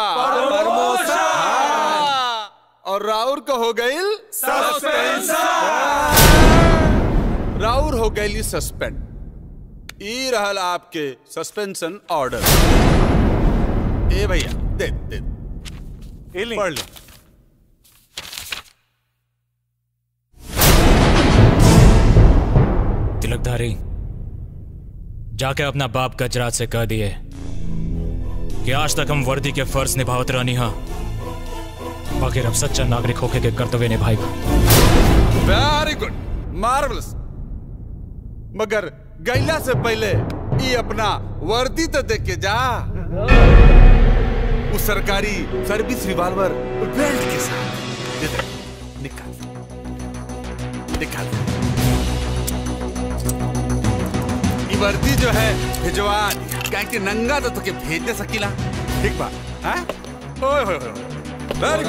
Speaker 17: हाँ। और राउर का हो गइल राउर हो गइली सस्पेंड ई रहल आपके सस्पेंशन ऑर्डर ए भैया दे दे पढ़ ले
Speaker 4: तिलकधारी जाके अपना बाप गजराज से कह दिए कि आज तक हम वर्दी के फर्ज निभावत रहनी हा बाकी अब सच्चा नागरिक होके के कर्तव्य निभाई
Speaker 17: वेरी गुड मार्वलस मगर गैला से पहले ये अपना वर्दी तो देख के जा उस सरकारी सर्विस रिवॉल्वर बेल्ट के साथ ये देख, निकाल निकाल ये वर्दी जो है भिजवा दिया क्या कि नंगा तो तुके भेज दे सकीला ठीक बा हाँ ओए होए होए वेरी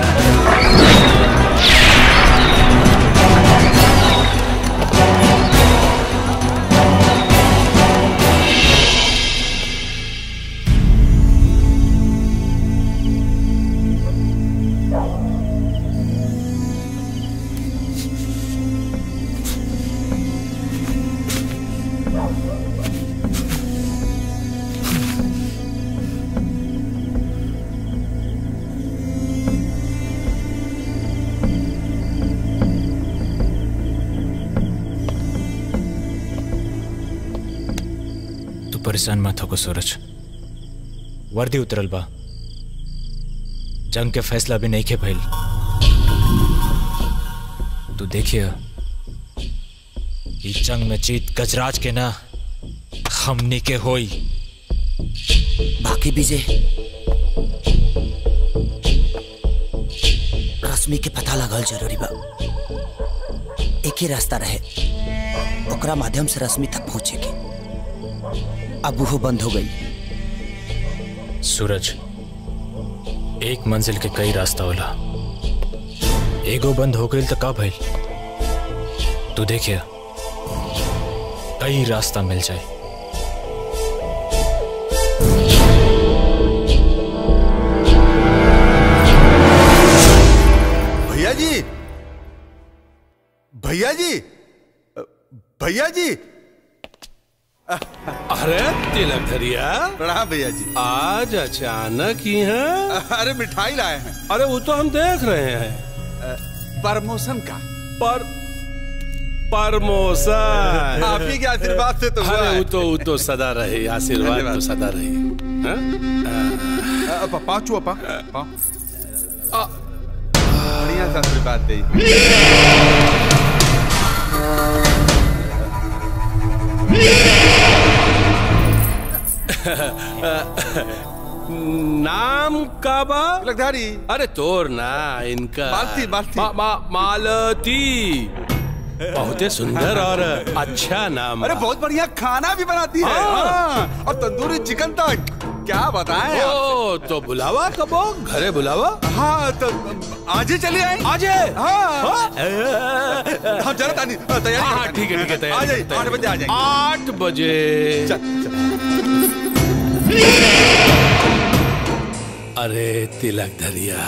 Speaker 4: तू परेशान मत हो सूरज वर्दी उतरल बा जंग के फैसला भी नहीं के भइल तू देखिए इस जंग में जीत गजराज के ना हमनी के होई
Speaker 7: बाकी विजय रश्मि के पता लगल जरूरी बा एक ही रास्ता रहे ओकरा माध्यम से रश्मि तक पहुंचे के अब वो बंद हो गई
Speaker 4: सूरज एक मंजिल के कई रास्ता होला एगो बंद हो गई तो का भइल तू देखिए कई रास्ता मिल जाए
Speaker 17: भैया जी भैया जी भैया जी
Speaker 3: अरे तिलक धरिया
Speaker 1: प्रणाम भैया जी
Speaker 3: आज अचानक ही है
Speaker 1: अरे मिठाई लाए हैं
Speaker 3: अरे वो तो हम देख रहे हैं
Speaker 1: प्रमोशन का
Speaker 3: पर प्रमोशन
Speaker 1: आप ही के आशीर्वाद से तो हुआ
Speaker 3: अरे
Speaker 1: है।
Speaker 3: वो तो वो तो सदा रहे आशीर्वाद
Speaker 1: धन्यवाद।
Speaker 3: तो सदा रहे हाँ?
Speaker 1: अपा पाँचू अपा पाँव। बढ़िया सा आशीर्वाद दे
Speaker 3: नाम का बा
Speaker 1: तिलकधारी
Speaker 3: अरे तोर ना इनका
Speaker 1: मालती, मालती।
Speaker 3: मा, मा, मालती बहुते सुंदर और अच्छा नाम
Speaker 1: अरे
Speaker 3: बा।
Speaker 1: बहुत बढ़िया खाना भी बनाती है
Speaker 3: हाँ।
Speaker 1: हाँ, और तंदूरी चिकन तक क्या बताएं आप?
Speaker 3: ओ तो बुलावा कबो घरे बुलावा
Speaker 1: हाँ तो आज ही चलिए आए
Speaker 3: आज
Speaker 1: हाँ हम जरा तानी तैयारी
Speaker 3: हाँ हाँ
Speaker 1: करते
Speaker 3: ठीक है
Speaker 1: हैं।
Speaker 3: ठीक है तैयारी
Speaker 1: आ जाइए
Speaker 3: तैयारी।
Speaker 1: आठ बजे आ जाएंगे
Speaker 3: आठ बजे अरे तिलक धरिया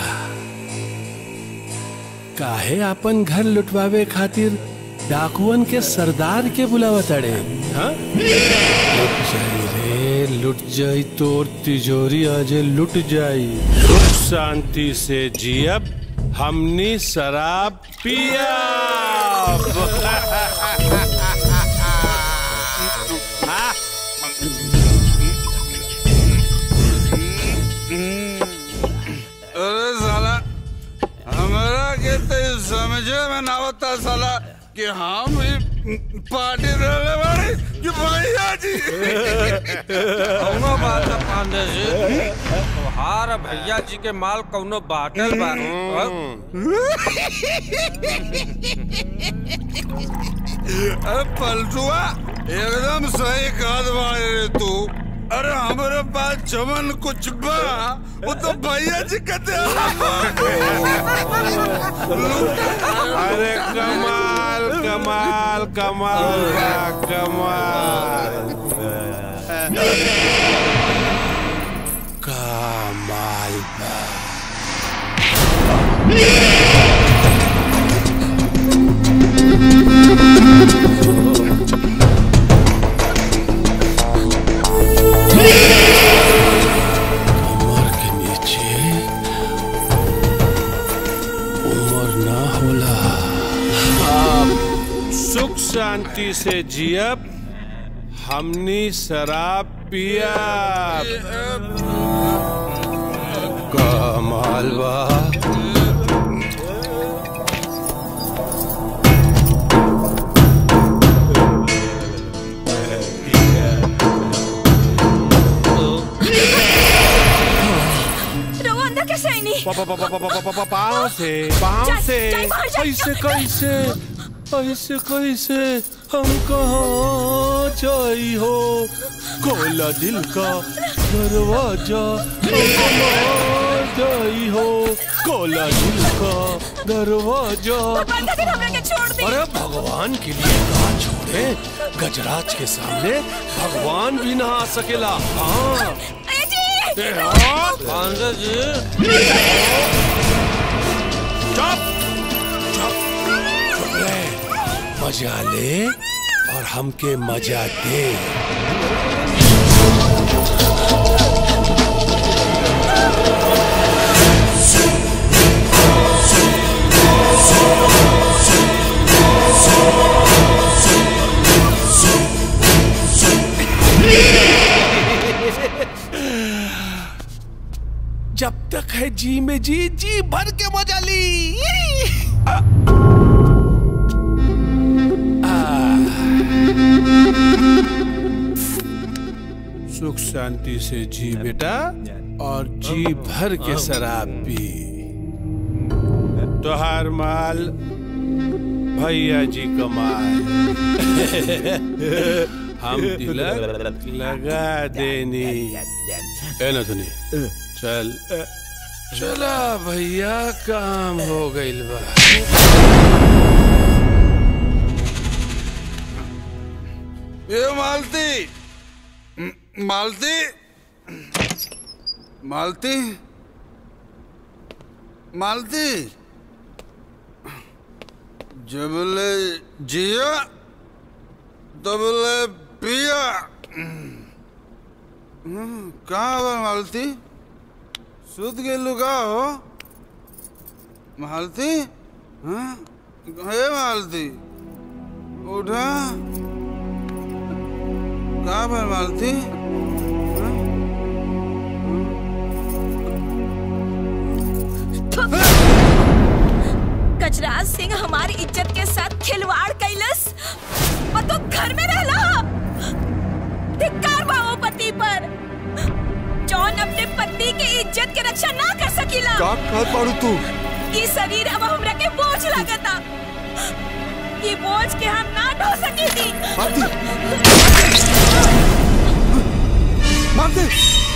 Speaker 3: काहे अपन घर लुटवावे खातिर डाकुअन के सरदार के बुलावा तड़े हाँ? लुट जाई रे लुट जाई तोर तिजोरी आजे लुट जाई सुख शांति से जियब हमनी शराब पिया
Speaker 17: अरे साला हमारा के तो ये समझे में ना होता साला कि हम ही पार्टी रहने वाले कि भैया जी
Speaker 19: कौनो बात न पांडे जी तोहार भैया जी के माल कौनो बाटल बा
Speaker 17: अरे पलटुआ एकदम सही कहत बाड़े रे तू अरे हमारे पास जमन कुछ बा वो तो भैया जी कहते
Speaker 3: अरे कमाल कमाल कमाल बा, कमाल कमाल बा। कमर के नीचे उम्र ना होला आप सुख शांति से जियब हमनी शराब पिया कमाल बा
Speaker 16: रवा अंदर कैसे आई नहीं
Speaker 3: पाँव से पाँव
Speaker 16: जा-
Speaker 3: से
Speaker 16: जा बाहर जा।
Speaker 3: ऐसे कैसे ऐसे कैसे हम कहाँ जाई हो खोला दिल का दरवाजा हम कहाँ जाई हो खोला दिल का दरवाजा
Speaker 16: भगवान का दिन हमरा के छोड़ दी
Speaker 3: अरे भगवान के लिए कहा छोड़े गजराज के सामने भगवान भी ना आ सकेला हाँ
Speaker 16: ए जी
Speaker 3: ए, हाँ।
Speaker 19: पांडे जी
Speaker 3: चुप चुप चुप ले मजा ले और हमके मजा दे जब तक है जी में जी जी भर के मजा ली आ, सुख शांति से जी बेटा और जी भर के शराब पी तोहार माल भैया जी का माल हम तिलक लगा देनी ए ना सुनी चल चला भैया काम हो गइल बा
Speaker 17: ये मालती म- मालती मालती मालती जबले जिया तबले पिया कहाँ बा मालती सुत गेलू का हो मालती हाँ हे मालती उठा कहाँ पर मालती
Speaker 16: गजराज सिंह हमारी इज्जत के साथ खिलवाड़ कैलस और तो घर में रहला धिक्कार बाओ पति पर जौन अपने पत्नी के इज्जत के रक्षा ना कर सकीला
Speaker 1: का कहत बाड़ू तू
Speaker 16: ई शरीर अब हमरा के बोझ लागता ई बोझ के हम ना ढो सकेली
Speaker 1: मालती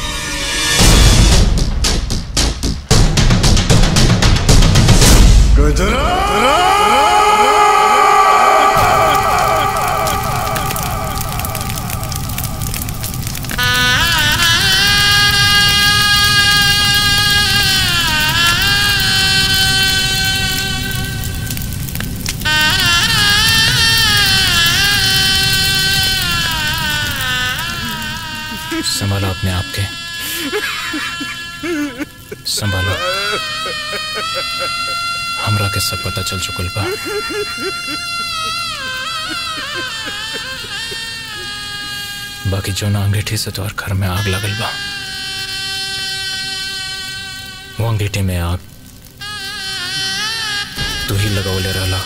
Speaker 4: संभालो अपने आप के संभालो हमरा के सब पता चल चुकल बा बाकी जो ना अंगीठी से तोहर घर में आग लगल बा वो अंगीठी में आग तू ही लगवले रहला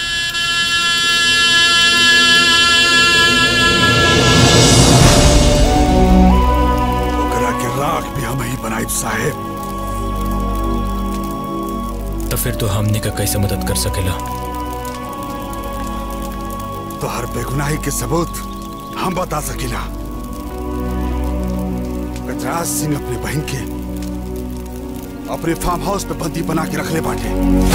Speaker 1: ओकरा के राख भी हम ही बनाइब साहेब
Speaker 4: तो फिर तू हमनी का कैसे मदद कर सकेला
Speaker 1: तो हर बेगुनाही के सबूत हम बता सकीला गजराज सिंह अपने बहन के अपने फार्म हाउस पे बंदी बना के रख ले बाटे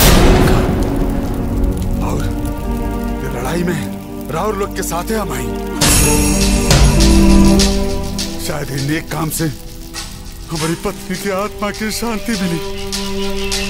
Speaker 1: और ये लड़ाई में राहुल लोग के साथ है हम आई शायद इन नेक काम से हमारी पत्नी की आत्मा की शांति मिली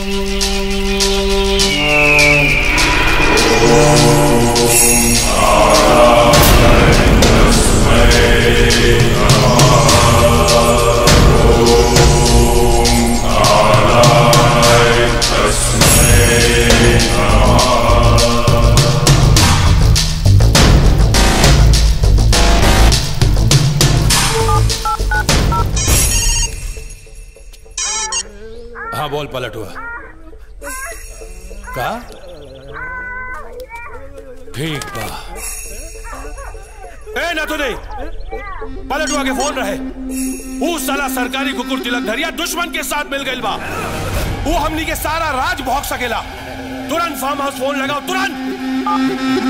Speaker 3: हाँ बोल पलट हुआ का ठीक बा ए ना तो नहीं पलट हुआ के फोन रहे वो साला सरकारी कुकुर तिलक धरिया दुश्मन के साथ मिल गई बा वो हमनी के सारा राज भोग सकेला तुरंत फार्म हाउस फोन लगाओ तुरंत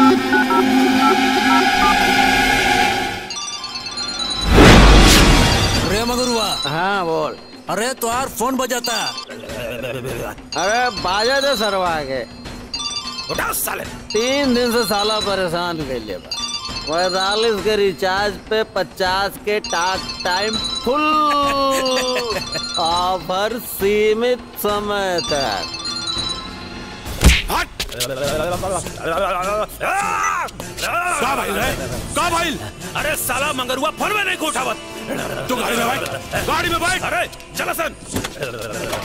Speaker 20: अरे मगरुआ
Speaker 21: हाँ बोल
Speaker 20: अरे तुम्हार फोन बजाता
Speaker 21: अरे बाजा दे सरवा के
Speaker 3: उठा साले
Speaker 21: तीन दिन से साला परेशान कर लिया बा पैतालीस के रिचार्ज पे पचास के टाक टाइम फुल ऑफर सीमित समय तक
Speaker 3: का भाई रे का भाई अरे साला मंगरुआ फोन में नहीं को उठावत तू गाड़ी में बैठ गाड़ी में बैठ अरे चला सन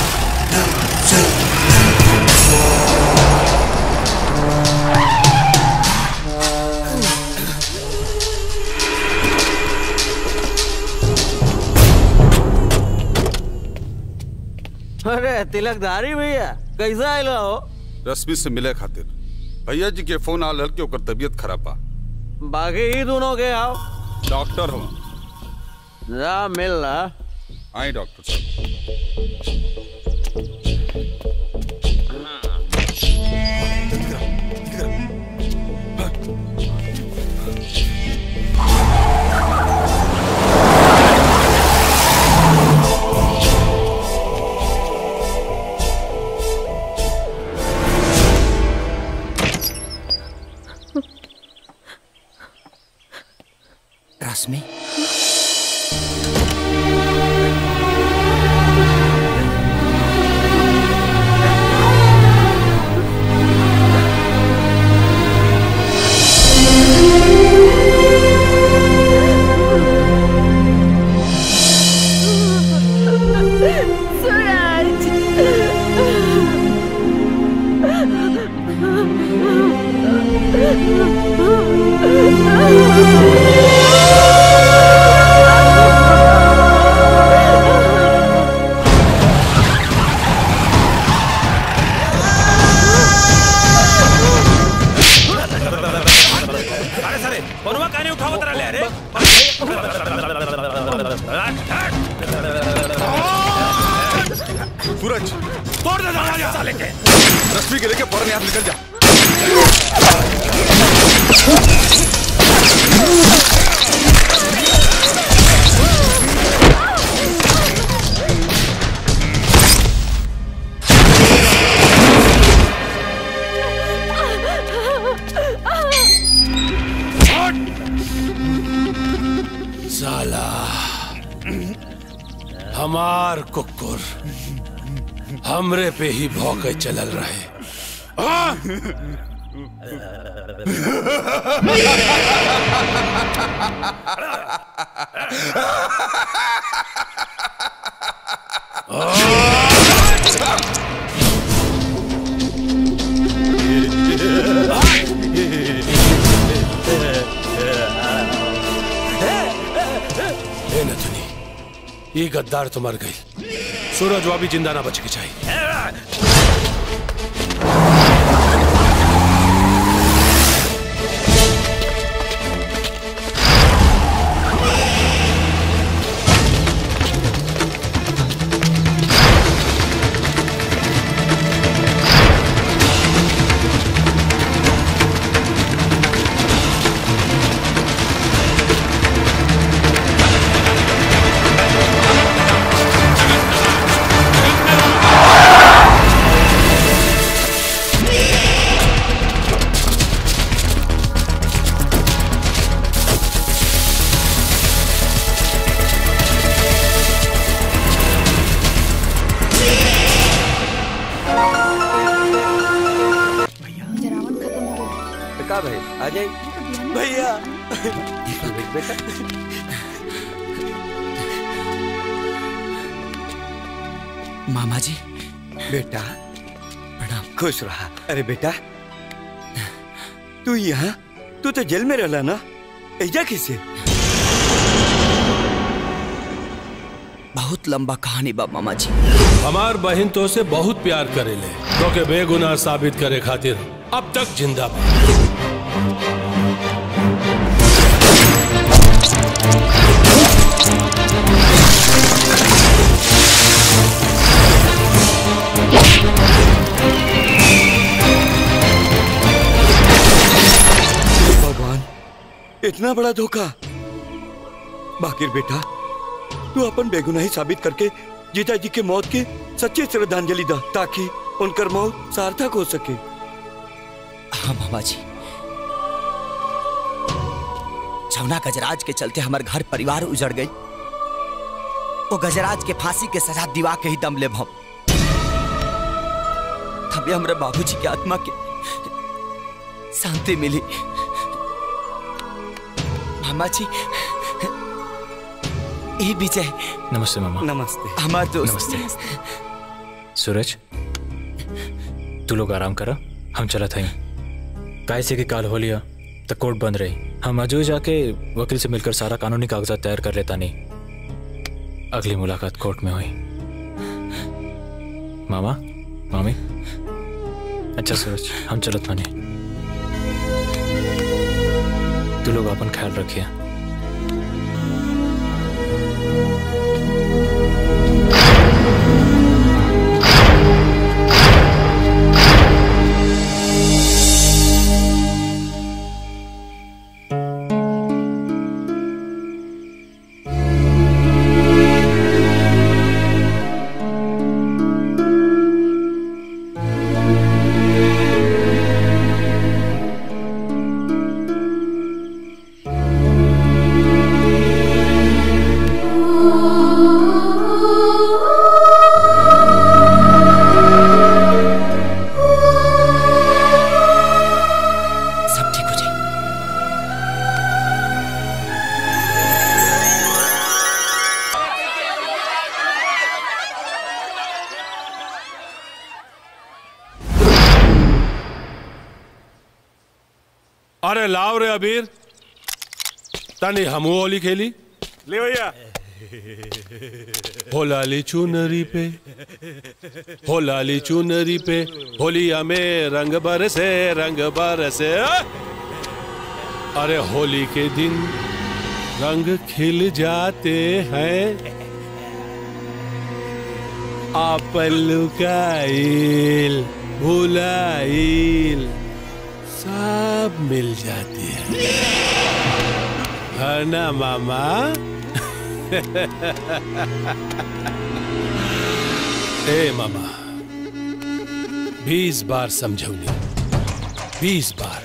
Speaker 21: अरे तिलकधारी भैया कैसा आइला हो
Speaker 17: रश्मि से मिले खातिर भैया जी के फोन आल हल के ओकर तबीयत खराब बा
Speaker 21: बाकी ही दोनों के आओ
Speaker 17: डॉक्टर हूँ
Speaker 21: जा मिल रहा
Speaker 17: आई डॉक्टर साहब
Speaker 7: रश्मि
Speaker 3: आवत रहे रे
Speaker 1: सूरज
Speaker 3: तोड़ दे दरवाजा साले के
Speaker 1: रश्मि के लेके फौरन यहाँ से निकल जा
Speaker 3: साला हमार कुकुर हमरे पे ही भौके चलल रहे आ? ए नथुनी ये गद्दार तो मर गई सूरज वो भी जिंदा ना बच के चाहिए
Speaker 21: का भाई आ जाए भैया बेटा
Speaker 11: मामा जी बेटा प्रणाम खुश रहा अरे बेटा तू यहाँ तू तो जेल में रहला ना ऐजा किसे
Speaker 7: बहुत लंबा कहानी बा मामा जी
Speaker 3: हमार बहन तो से बहुत प्यार करेले तो के बेगुनाह साबित करे खातिर अब तक जिंदा बा
Speaker 11: भगवान इतना बड़ा धोखा बाकिर बेटा तू अपन बेगुनाही साबित करके जीजा जी के मौत के सच्ची श्रद्धांजलि दा ताकि उनकर मौत सार्थक हो सके
Speaker 7: हाँ मामा जी जमुना गजराज के चलते हमार घर परिवार उजड़ गई वो गजराज के फांसी के सजा दिवा के ही दम ले हम तभी हमारे बाबूजी की आत्मा के शांति मिली मामा जी ए विजय
Speaker 4: नमस्ते मामा
Speaker 11: नमस्ते
Speaker 7: हमार दोस्त
Speaker 4: नमस्ते सूरज तू लोग आराम करा हम चला था काय से कि काल हो लिया तो कोर्ट बंद रही हम अजू जाके वकील से मिलकर सारा कानूनी कागजात तैयार कर लेता नहीं अगली मुलाकात कोर्ट में हुई मामा मामी अच्छा सूरज हम चलत माने तू लोग अपन ख्याल रखिए
Speaker 7: सब ठीक हो जाए
Speaker 3: अरे लाव रे अबीर तनी हमू होली खेली
Speaker 18: ले भैया
Speaker 3: हो लाली चुनरी पे हो लाली चुनरी पे होलिया में रंग बरसे रंग बरसे
Speaker 18: अरे होली के दिन रंग खिल जाते हैं आपन लुकाइल भुलाइल सब मिल जाती है है ना मामा ए मामा बीस बार समझौली बीस बार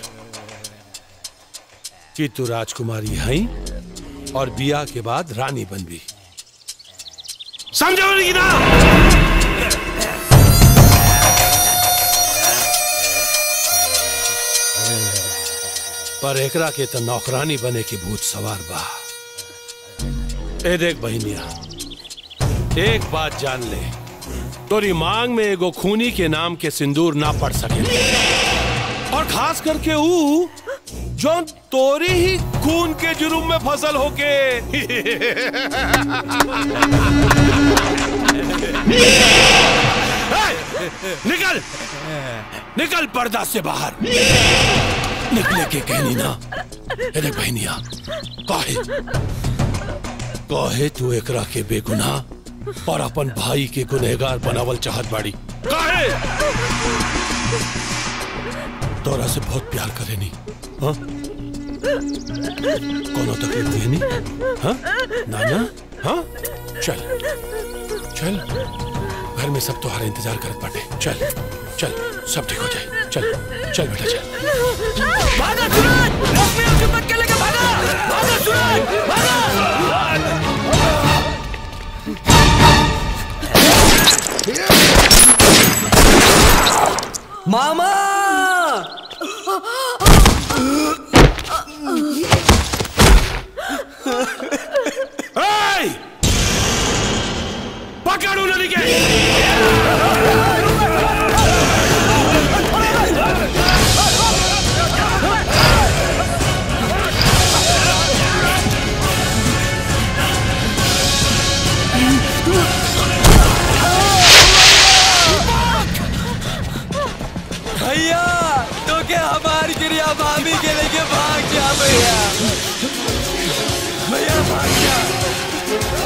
Speaker 18: कि तू राजकुमारी है और बिया के बाद रानी बनबी समझौली की ना पर एकरा के तो नौकरानी बने के भूत सवार बा ए देख बहनिया एक बात जान ले तोरी मांग में एगो खूनी के नाम के सिंदूर ना पड़ सके और खास करके ऊ जो तोरी ही खून के जुर्म में फसल होके ए, निकल निकल पर्दा से बाहर निकले के कहनी ना ए देख बहनिया काहे काहे तू एकरा के बेगुनाह और अपन भाई के गुनहगार बनावल चाहत बाड़ी काहे तोरा से बहुत प्यार करेनी हाँ कोनो तकलीफ देनी हाँ नाना हाँ चल चल घर में सब तुम्हारा इंतजार करत बाटे चल चल सब ठीक हो जाए चल चल बेटा चल
Speaker 15: भागा सूरज लक्ष्मी उसे पकड़ के लेके भागा भागा सूरज भागा
Speaker 9: मामा
Speaker 18: Hey! पकड़ उन्हें के
Speaker 9: भैया तो क्या हमारी क्रिया भाभी के लेके भाग जा भैया भैया भाग जा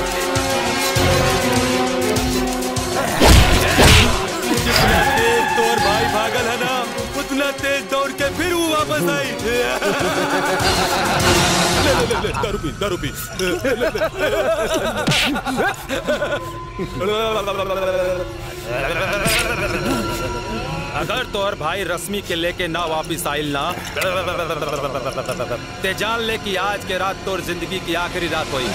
Speaker 18: जितना तेज तोर भाई भागल है ना उतना तेज दौड़ के फिर वो वापस आई ले ले ले ले दारू पी दारू पी
Speaker 2: अगर तोहर भाई रश्मि के लेके ना वापिस आइल ना ते जान ले कि आज के रात तोर जिंदगी की आखिरी रात हुई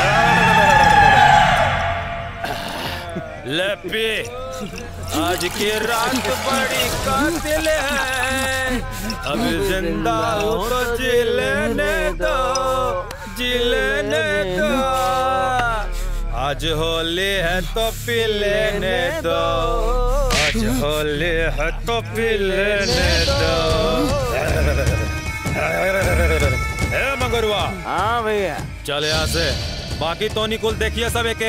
Speaker 2: ले पी आज की रात बड़ी कातिल है अब जिंदा हो तो जी लेने दो जी लेने दो आज होली है तो पी लेने दो आज होली है तो पी लेने दो ए मगरुआ
Speaker 21: हाँ भैया
Speaker 2: चल यहाँ से बाकी तो निकुल देखिए सब एक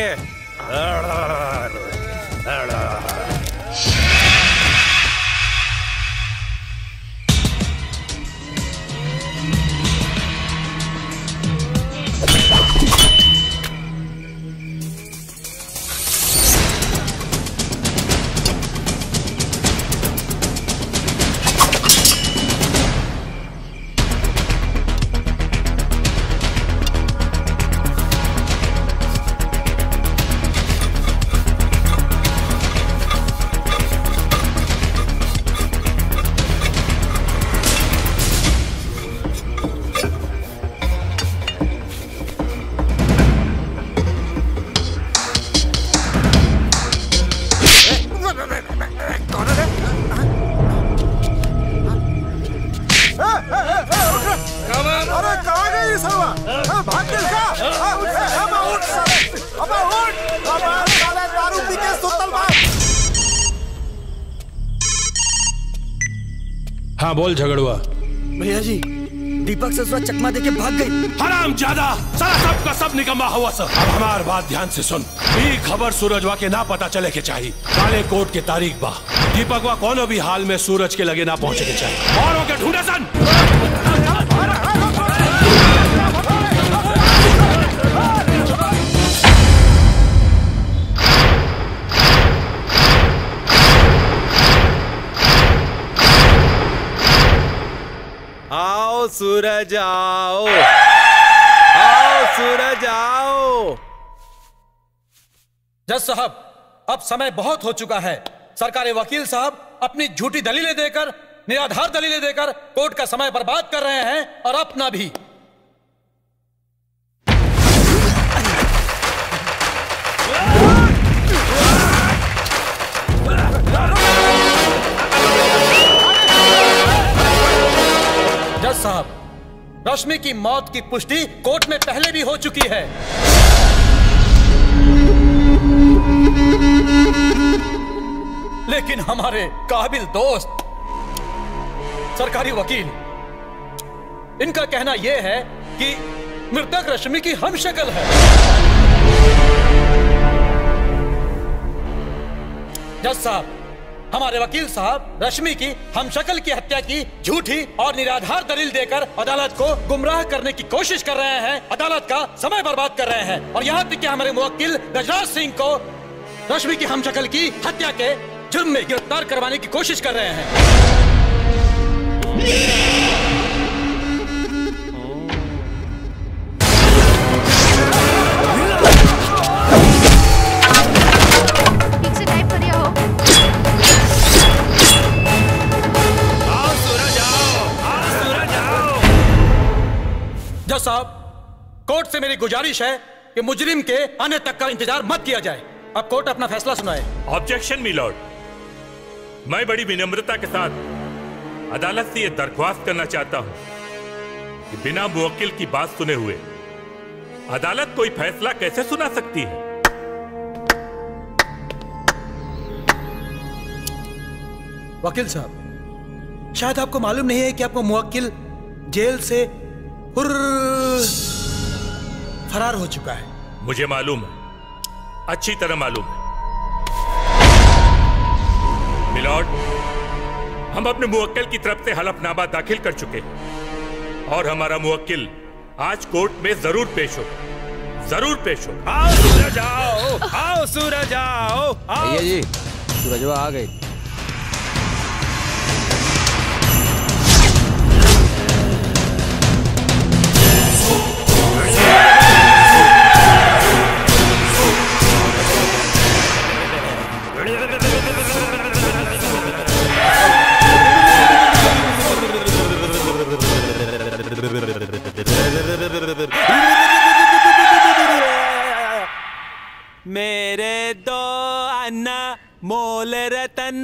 Speaker 15: अरे कहाँ गई सरवा भाग गई का अब उठ साले अब उठ अब साले दारू पी के सुतल बा
Speaker 18: हाँ बोल झगड़ुआ
Speaker 9: भैया जी दीपक ससुरा चकमा देके भाग गई
Speaker 18: हराम ज्यादा सारा सब का सब निकम्मा हुआ सब अब हमार बात ध्यान से सुन ई खबर सूरजवा के ना पता चले के चाहिए काले कोट के तारीख बा दीपकवा कोनो भी हाल में सूरज के लगे ना पहुंचे के चाहिए और के ढूंढे सन
Speaker 2: सूरज आओ आओ सूरज आओ
Speaker 5: जज साहब अब समय बहुत हो चुका है सरकारी वकील साहब अपनी झूठी दलीलें देकर निराधार दलीलें देकर कोर्ट का समय बर्बाद कर रहे हैं और अपना भी जज साहब रश्मि की मौत की पुष्टि कोर्ट में पहले भी हो चुकी है लेकिन हमारे काबिल दोस्त सरकारी वकील इनका कहना यह है कि मृतक रश्मि की हम शक्ल है जज साहब हमारे वकील साहब रश्मि की हम शक्ल की हत्या की झूठी और निराधार दलील देकर अदालत को गुमराह करने की कोशिश कर रहे हैं अदालत का समय बर्बाद कर रहे हैं और यहाँ तक कि हमारे मुवक्किल गजराज सिंह को रश्मि की हम शक्ल की हत्या के जुर्म में गिरफ्तार करवाने की कोशिश कर रहे हैं
Speaker 14: ठीक से टाइप करिए हो
Speaker 2: आओ सूरज आओ आओ सूरज आओ
Speaker 5: जज साहब कोर्ट से मेरी गुजारिश है कि मुजरिम के आने तक का इंतजार मत किया जाए अब कोर्ट अपना फैसला सुनाए
Speaker 8: ऑब्जेक्शन मिलॉर्ड मैं बड़ी विनम्रता के साथ अदालत से यह दरख्वास्त करना चाहता हूं कि बिना मुवक्किल की बात सुने हुए अदालत कोई फैसला कैसे सुना सकती है
Speaker 5: वकील साहब शायद आपको मालूम नहीं है कि आपको मुवक्किल जेल से हुर्र फरार हो चुका है
Speaker 8: मुझे मालूम है अच्छी तरह मालूम है मिलॉर्ड हम अपने मुवक्किल की तरफ से हलफनामा दाखिल कर चुके हैं और हमारा मुवक्किल आज कोर्ट में जरूर पेश होगा जरूर पेश होगा
Speaker 2: आओ सूरज आओ आओ सूरज आओ आओ
Speaker 19: भैया जी सूरजवा आ गई
Speaker 2: मेरे दो अन्ना मोल रतन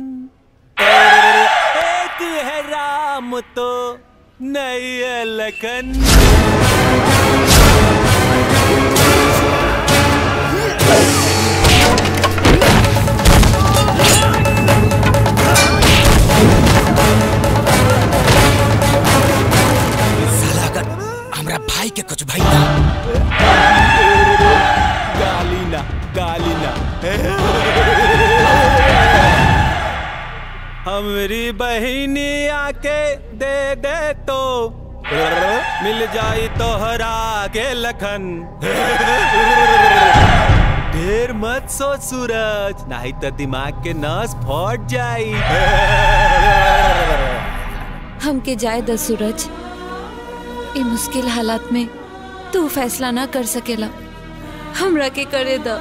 Speaker 2: एक है राम तो नहीं है लखन
Speaker 7: साला अगर हमरा भाई के कुछ भाई ना
Speaker 2: गाली ना गाली ना हमरी बहिनी आके दे दे तो मिल जाई तोहरा के लखन ढेर मत सोच सूरज नहीं तो दिमाग के नस फट जाई
Speaker 14: हमके जाए द सूरज ए मुश्किल हालात में तू फैसला ना कर सकेला हमरा के करे द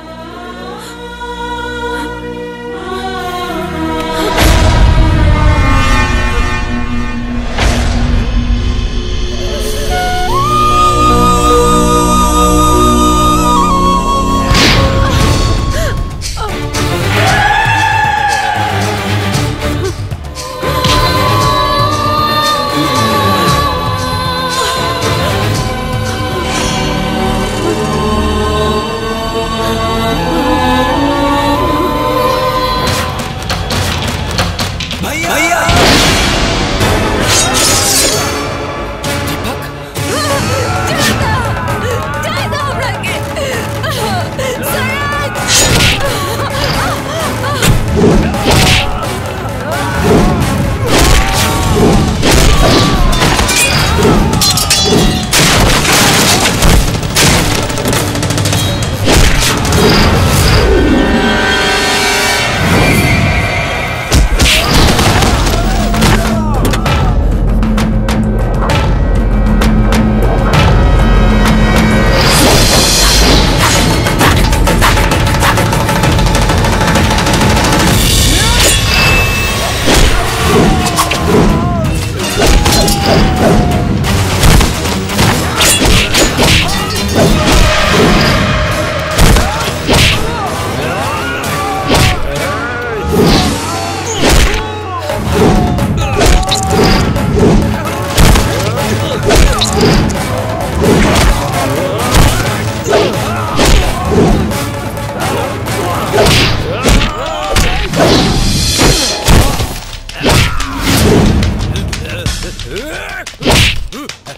Speaker 2: Oh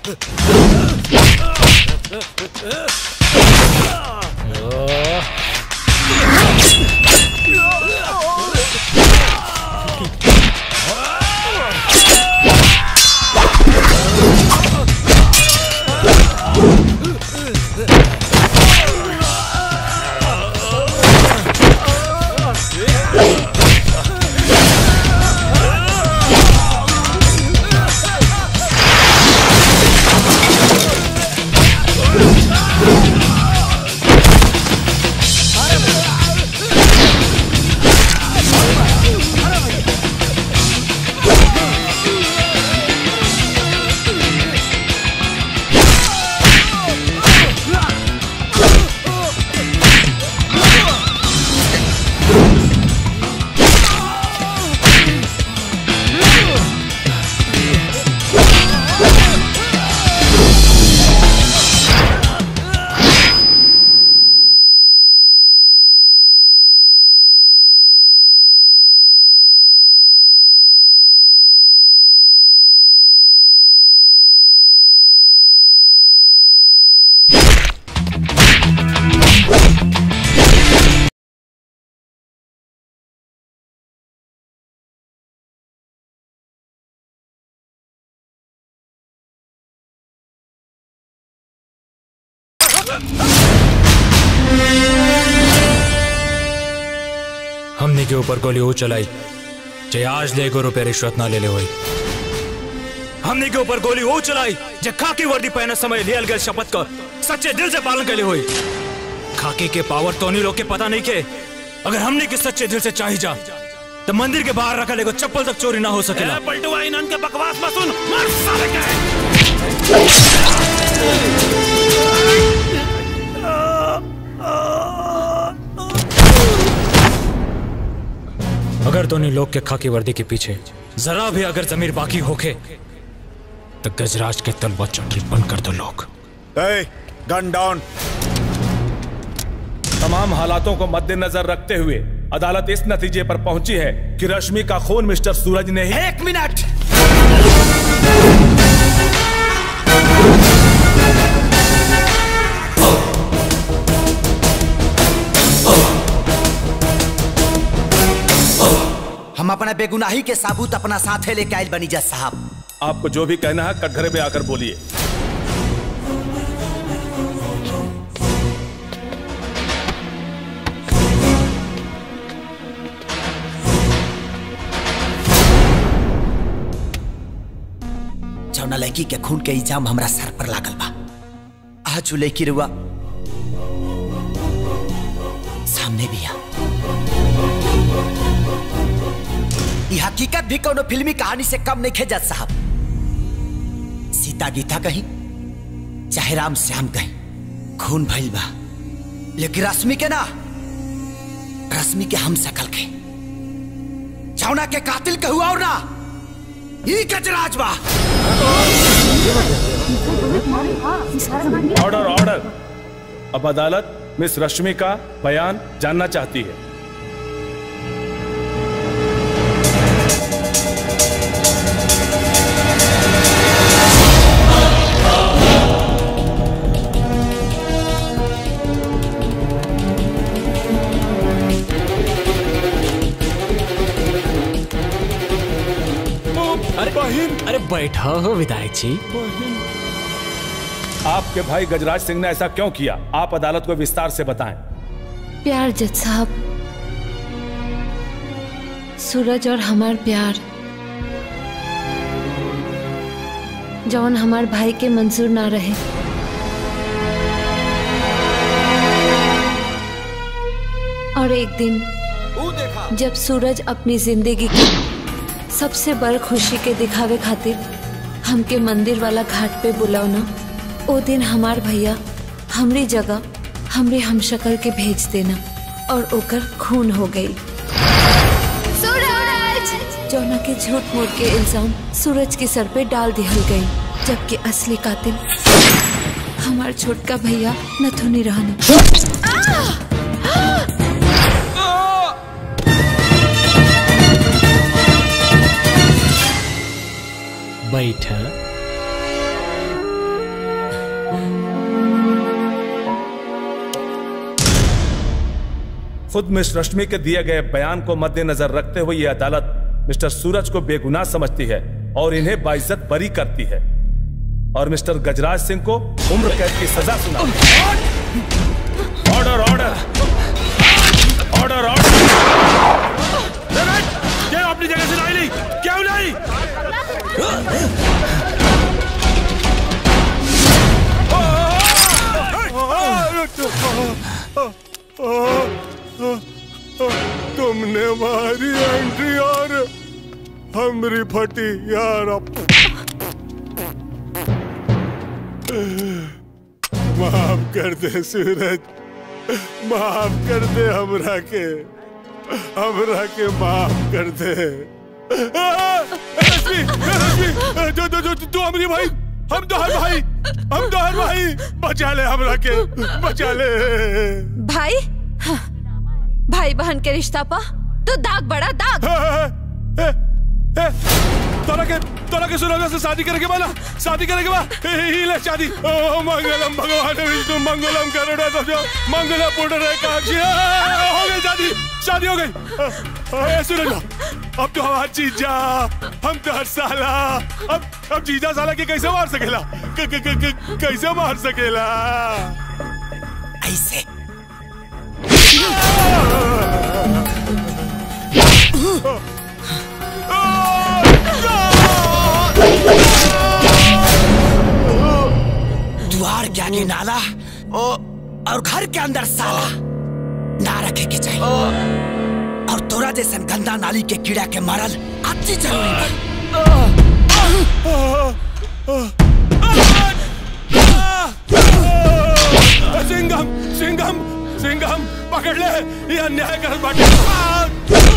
Speaker 4: हमने के ऊपर गोली वो चलाई जे आज ले एगो रुपये रिश्वत ना ले ले हुई हमने के ऊपर गोली वो चलाई जे खाकी वर्दी पहने समय लियल गए शपथ का सच्चे दिल से पालन के लिए हुई खाकी के पावर तो नहीं लोग के पता नहीं के अगर हमने के सच्चे दिल से चाही जा तो मंदिर के बाहर रखा लेगो चप्पल तक चोरी ना हो सकेला
Speaker 18: पलटुआ इनन के बकवास मत सुन मार साले के
Speaker 4: अगर दोनों लोग के खाकी वर्दी के पीछे जरा भी अगर जमीर बाकी होके तो गजराज के तलवा चटरी बंद कर दो लोग
Speaker 6: गन डाउन
Speaker 22: तमाम हालातों को मद्देनजर रखते हुए अदालत इस नतीजे पर पहुंची है कि रश्मि का खून मिस्टर सूरज ने ही
Speaker 7: एक मिनट हम अपना बेगुनाही के साबूत अपना साथे लेके आयल बनी जज साहब
Speaker 22: आपको जो भी कहना है कटघरे में आकर बोलिए
Speaker 7: जौना लड़की के खून के इल्जाम हमरा सर पर लागल बा आज उ लड़की रुआ सामने भी आ ई हकीकत भी कोनो फिल्मी कहानी से कम नहीं खेजत साहब सीता गीता कहीं चाहे राम श्याम कहीं खून भइल बा लेकिन रश्मि के ना रश्मि के हम सकल के जौना के कातिल के हुआ और ना ई गजराज बा
Speaker 22: ऑर्डर ऑर्डर अब अदालत मिस रश्मि का बयान जानना चाहती है
Speaker 4: अरे अरे बैठा हो विधायक जी
Speaker 22: आपके भाई गजराज सिंह ने ऐसा क्यों किया आप अदालत को विस्तार से बताएं
Speaker 14: प्यार जज साहब सूरज और हमार प्यार जौन हमार भाई के मंजूर ना रहे और एक दिन जब सूरज अपनी जिंदगी की सबसे बड़ खुशी के दिखावे खातिर हमके मंदिर वाला घाट पे बुलावना ओ दिन हमार भैया हमरी जगह हमरे हमशक्ल के भेज देना और ओकर खून हो गई सूरज जौना के झूठ मूठ के इल्जाम सूरज के सर पे डाल दिहल गई जबकि असली कातिल हमार छोटका भैया नथुनी रहना
Speaker 4: बैठा
Speaker 22: खुद मिस रश्मि के दिए गए बयान को मद्देनजर रखते हुए ये अदालत मिस्टर सूरज को बेगुनाह समझती है और इन्हें बाइज्जत बरी करती है और मिस्टर गजराज सिंह को उम्र कैद की सजा सुना ऑर्डर ऑर्डर ऑर्डर ऑर्डर
Speaker 3: क्या अपनी जगह से नहीं क्यों नहीं
Speaker 1: तुमने मारी एंट्री और हमरी फटी यार माफ कर दे सूरज माफ कर दे हमरा के हमरा के माफ कर दे
Speaker 3: रश्मि रश्मि जो जो जो तू हमारी भाई हम तो हर भाई हम तो हर भाई बचा ले हमरा के बचा ले
Speaker 14: भाई हाँ, भाई बहन के रिश्ता पा तो दाग बड़ा दाग
Speaker 3: तोरा के तोरा के सूरज से शादी करे के बाला शादी करे के बा ही ले शादी ओ मंगलम भगवान विष्णु मंगलम करुणा तो मंगला पुत्र रे काक्षी हो गई शादी शादी हो गई ए सूरज अब तो हमारा जीजा हम तो हर साला अब अब जीजा साला के कैसे मार सकेला क, क, क, क, कैसे मार सकेला
Speaker 7: ऐसे द्वार के आगे नाला और घर के अंदर साला ना रखे के चाहिए और तोरा जैसन गंदा नाली के कीड़ा के मारल अति जरूरी
Speaker 3: सिंघम सिंघम सिंघम पकड़ ले ये अन्याय कर बाटे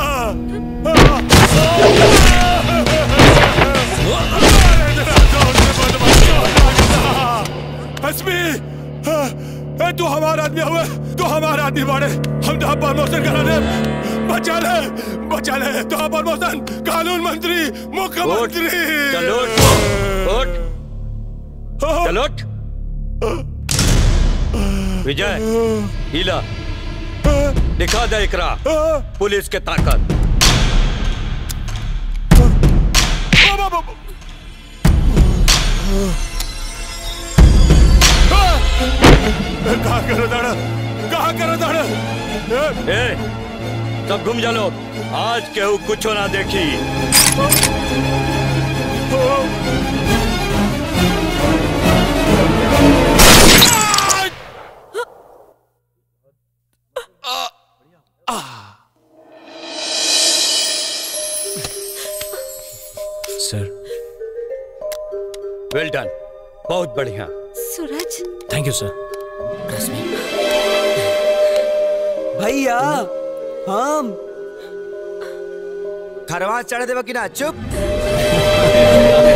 Speaker 3: हसमी ए, तू हमारा आदमी हुए तू हमारा आदमी बाड़े हम तो प्रमोशन करा दे बचा ले बचा ले तो प्रमोशन कानून मंत्री मुख्यमंत्री
Speaker 11: चलो उठ चलो उठ विजय हीला दिखा दे इकरा पुलिस के ताकत
Speaker 3: कहा करो दाड़ा कहा करो दाड़ा
Speaker 11: ए सब घूम जा लोग आज केहू कुछ ना देखी
Speaker 4: सर
Speaker 11: वेल डन बहुत बढ़िया
Speaker 14: सूरज
Speaker 4: थैंक यू सर
Speaker 9: भैया हम
Speaker 7: खरवा चढ़ देवा कि ना चुप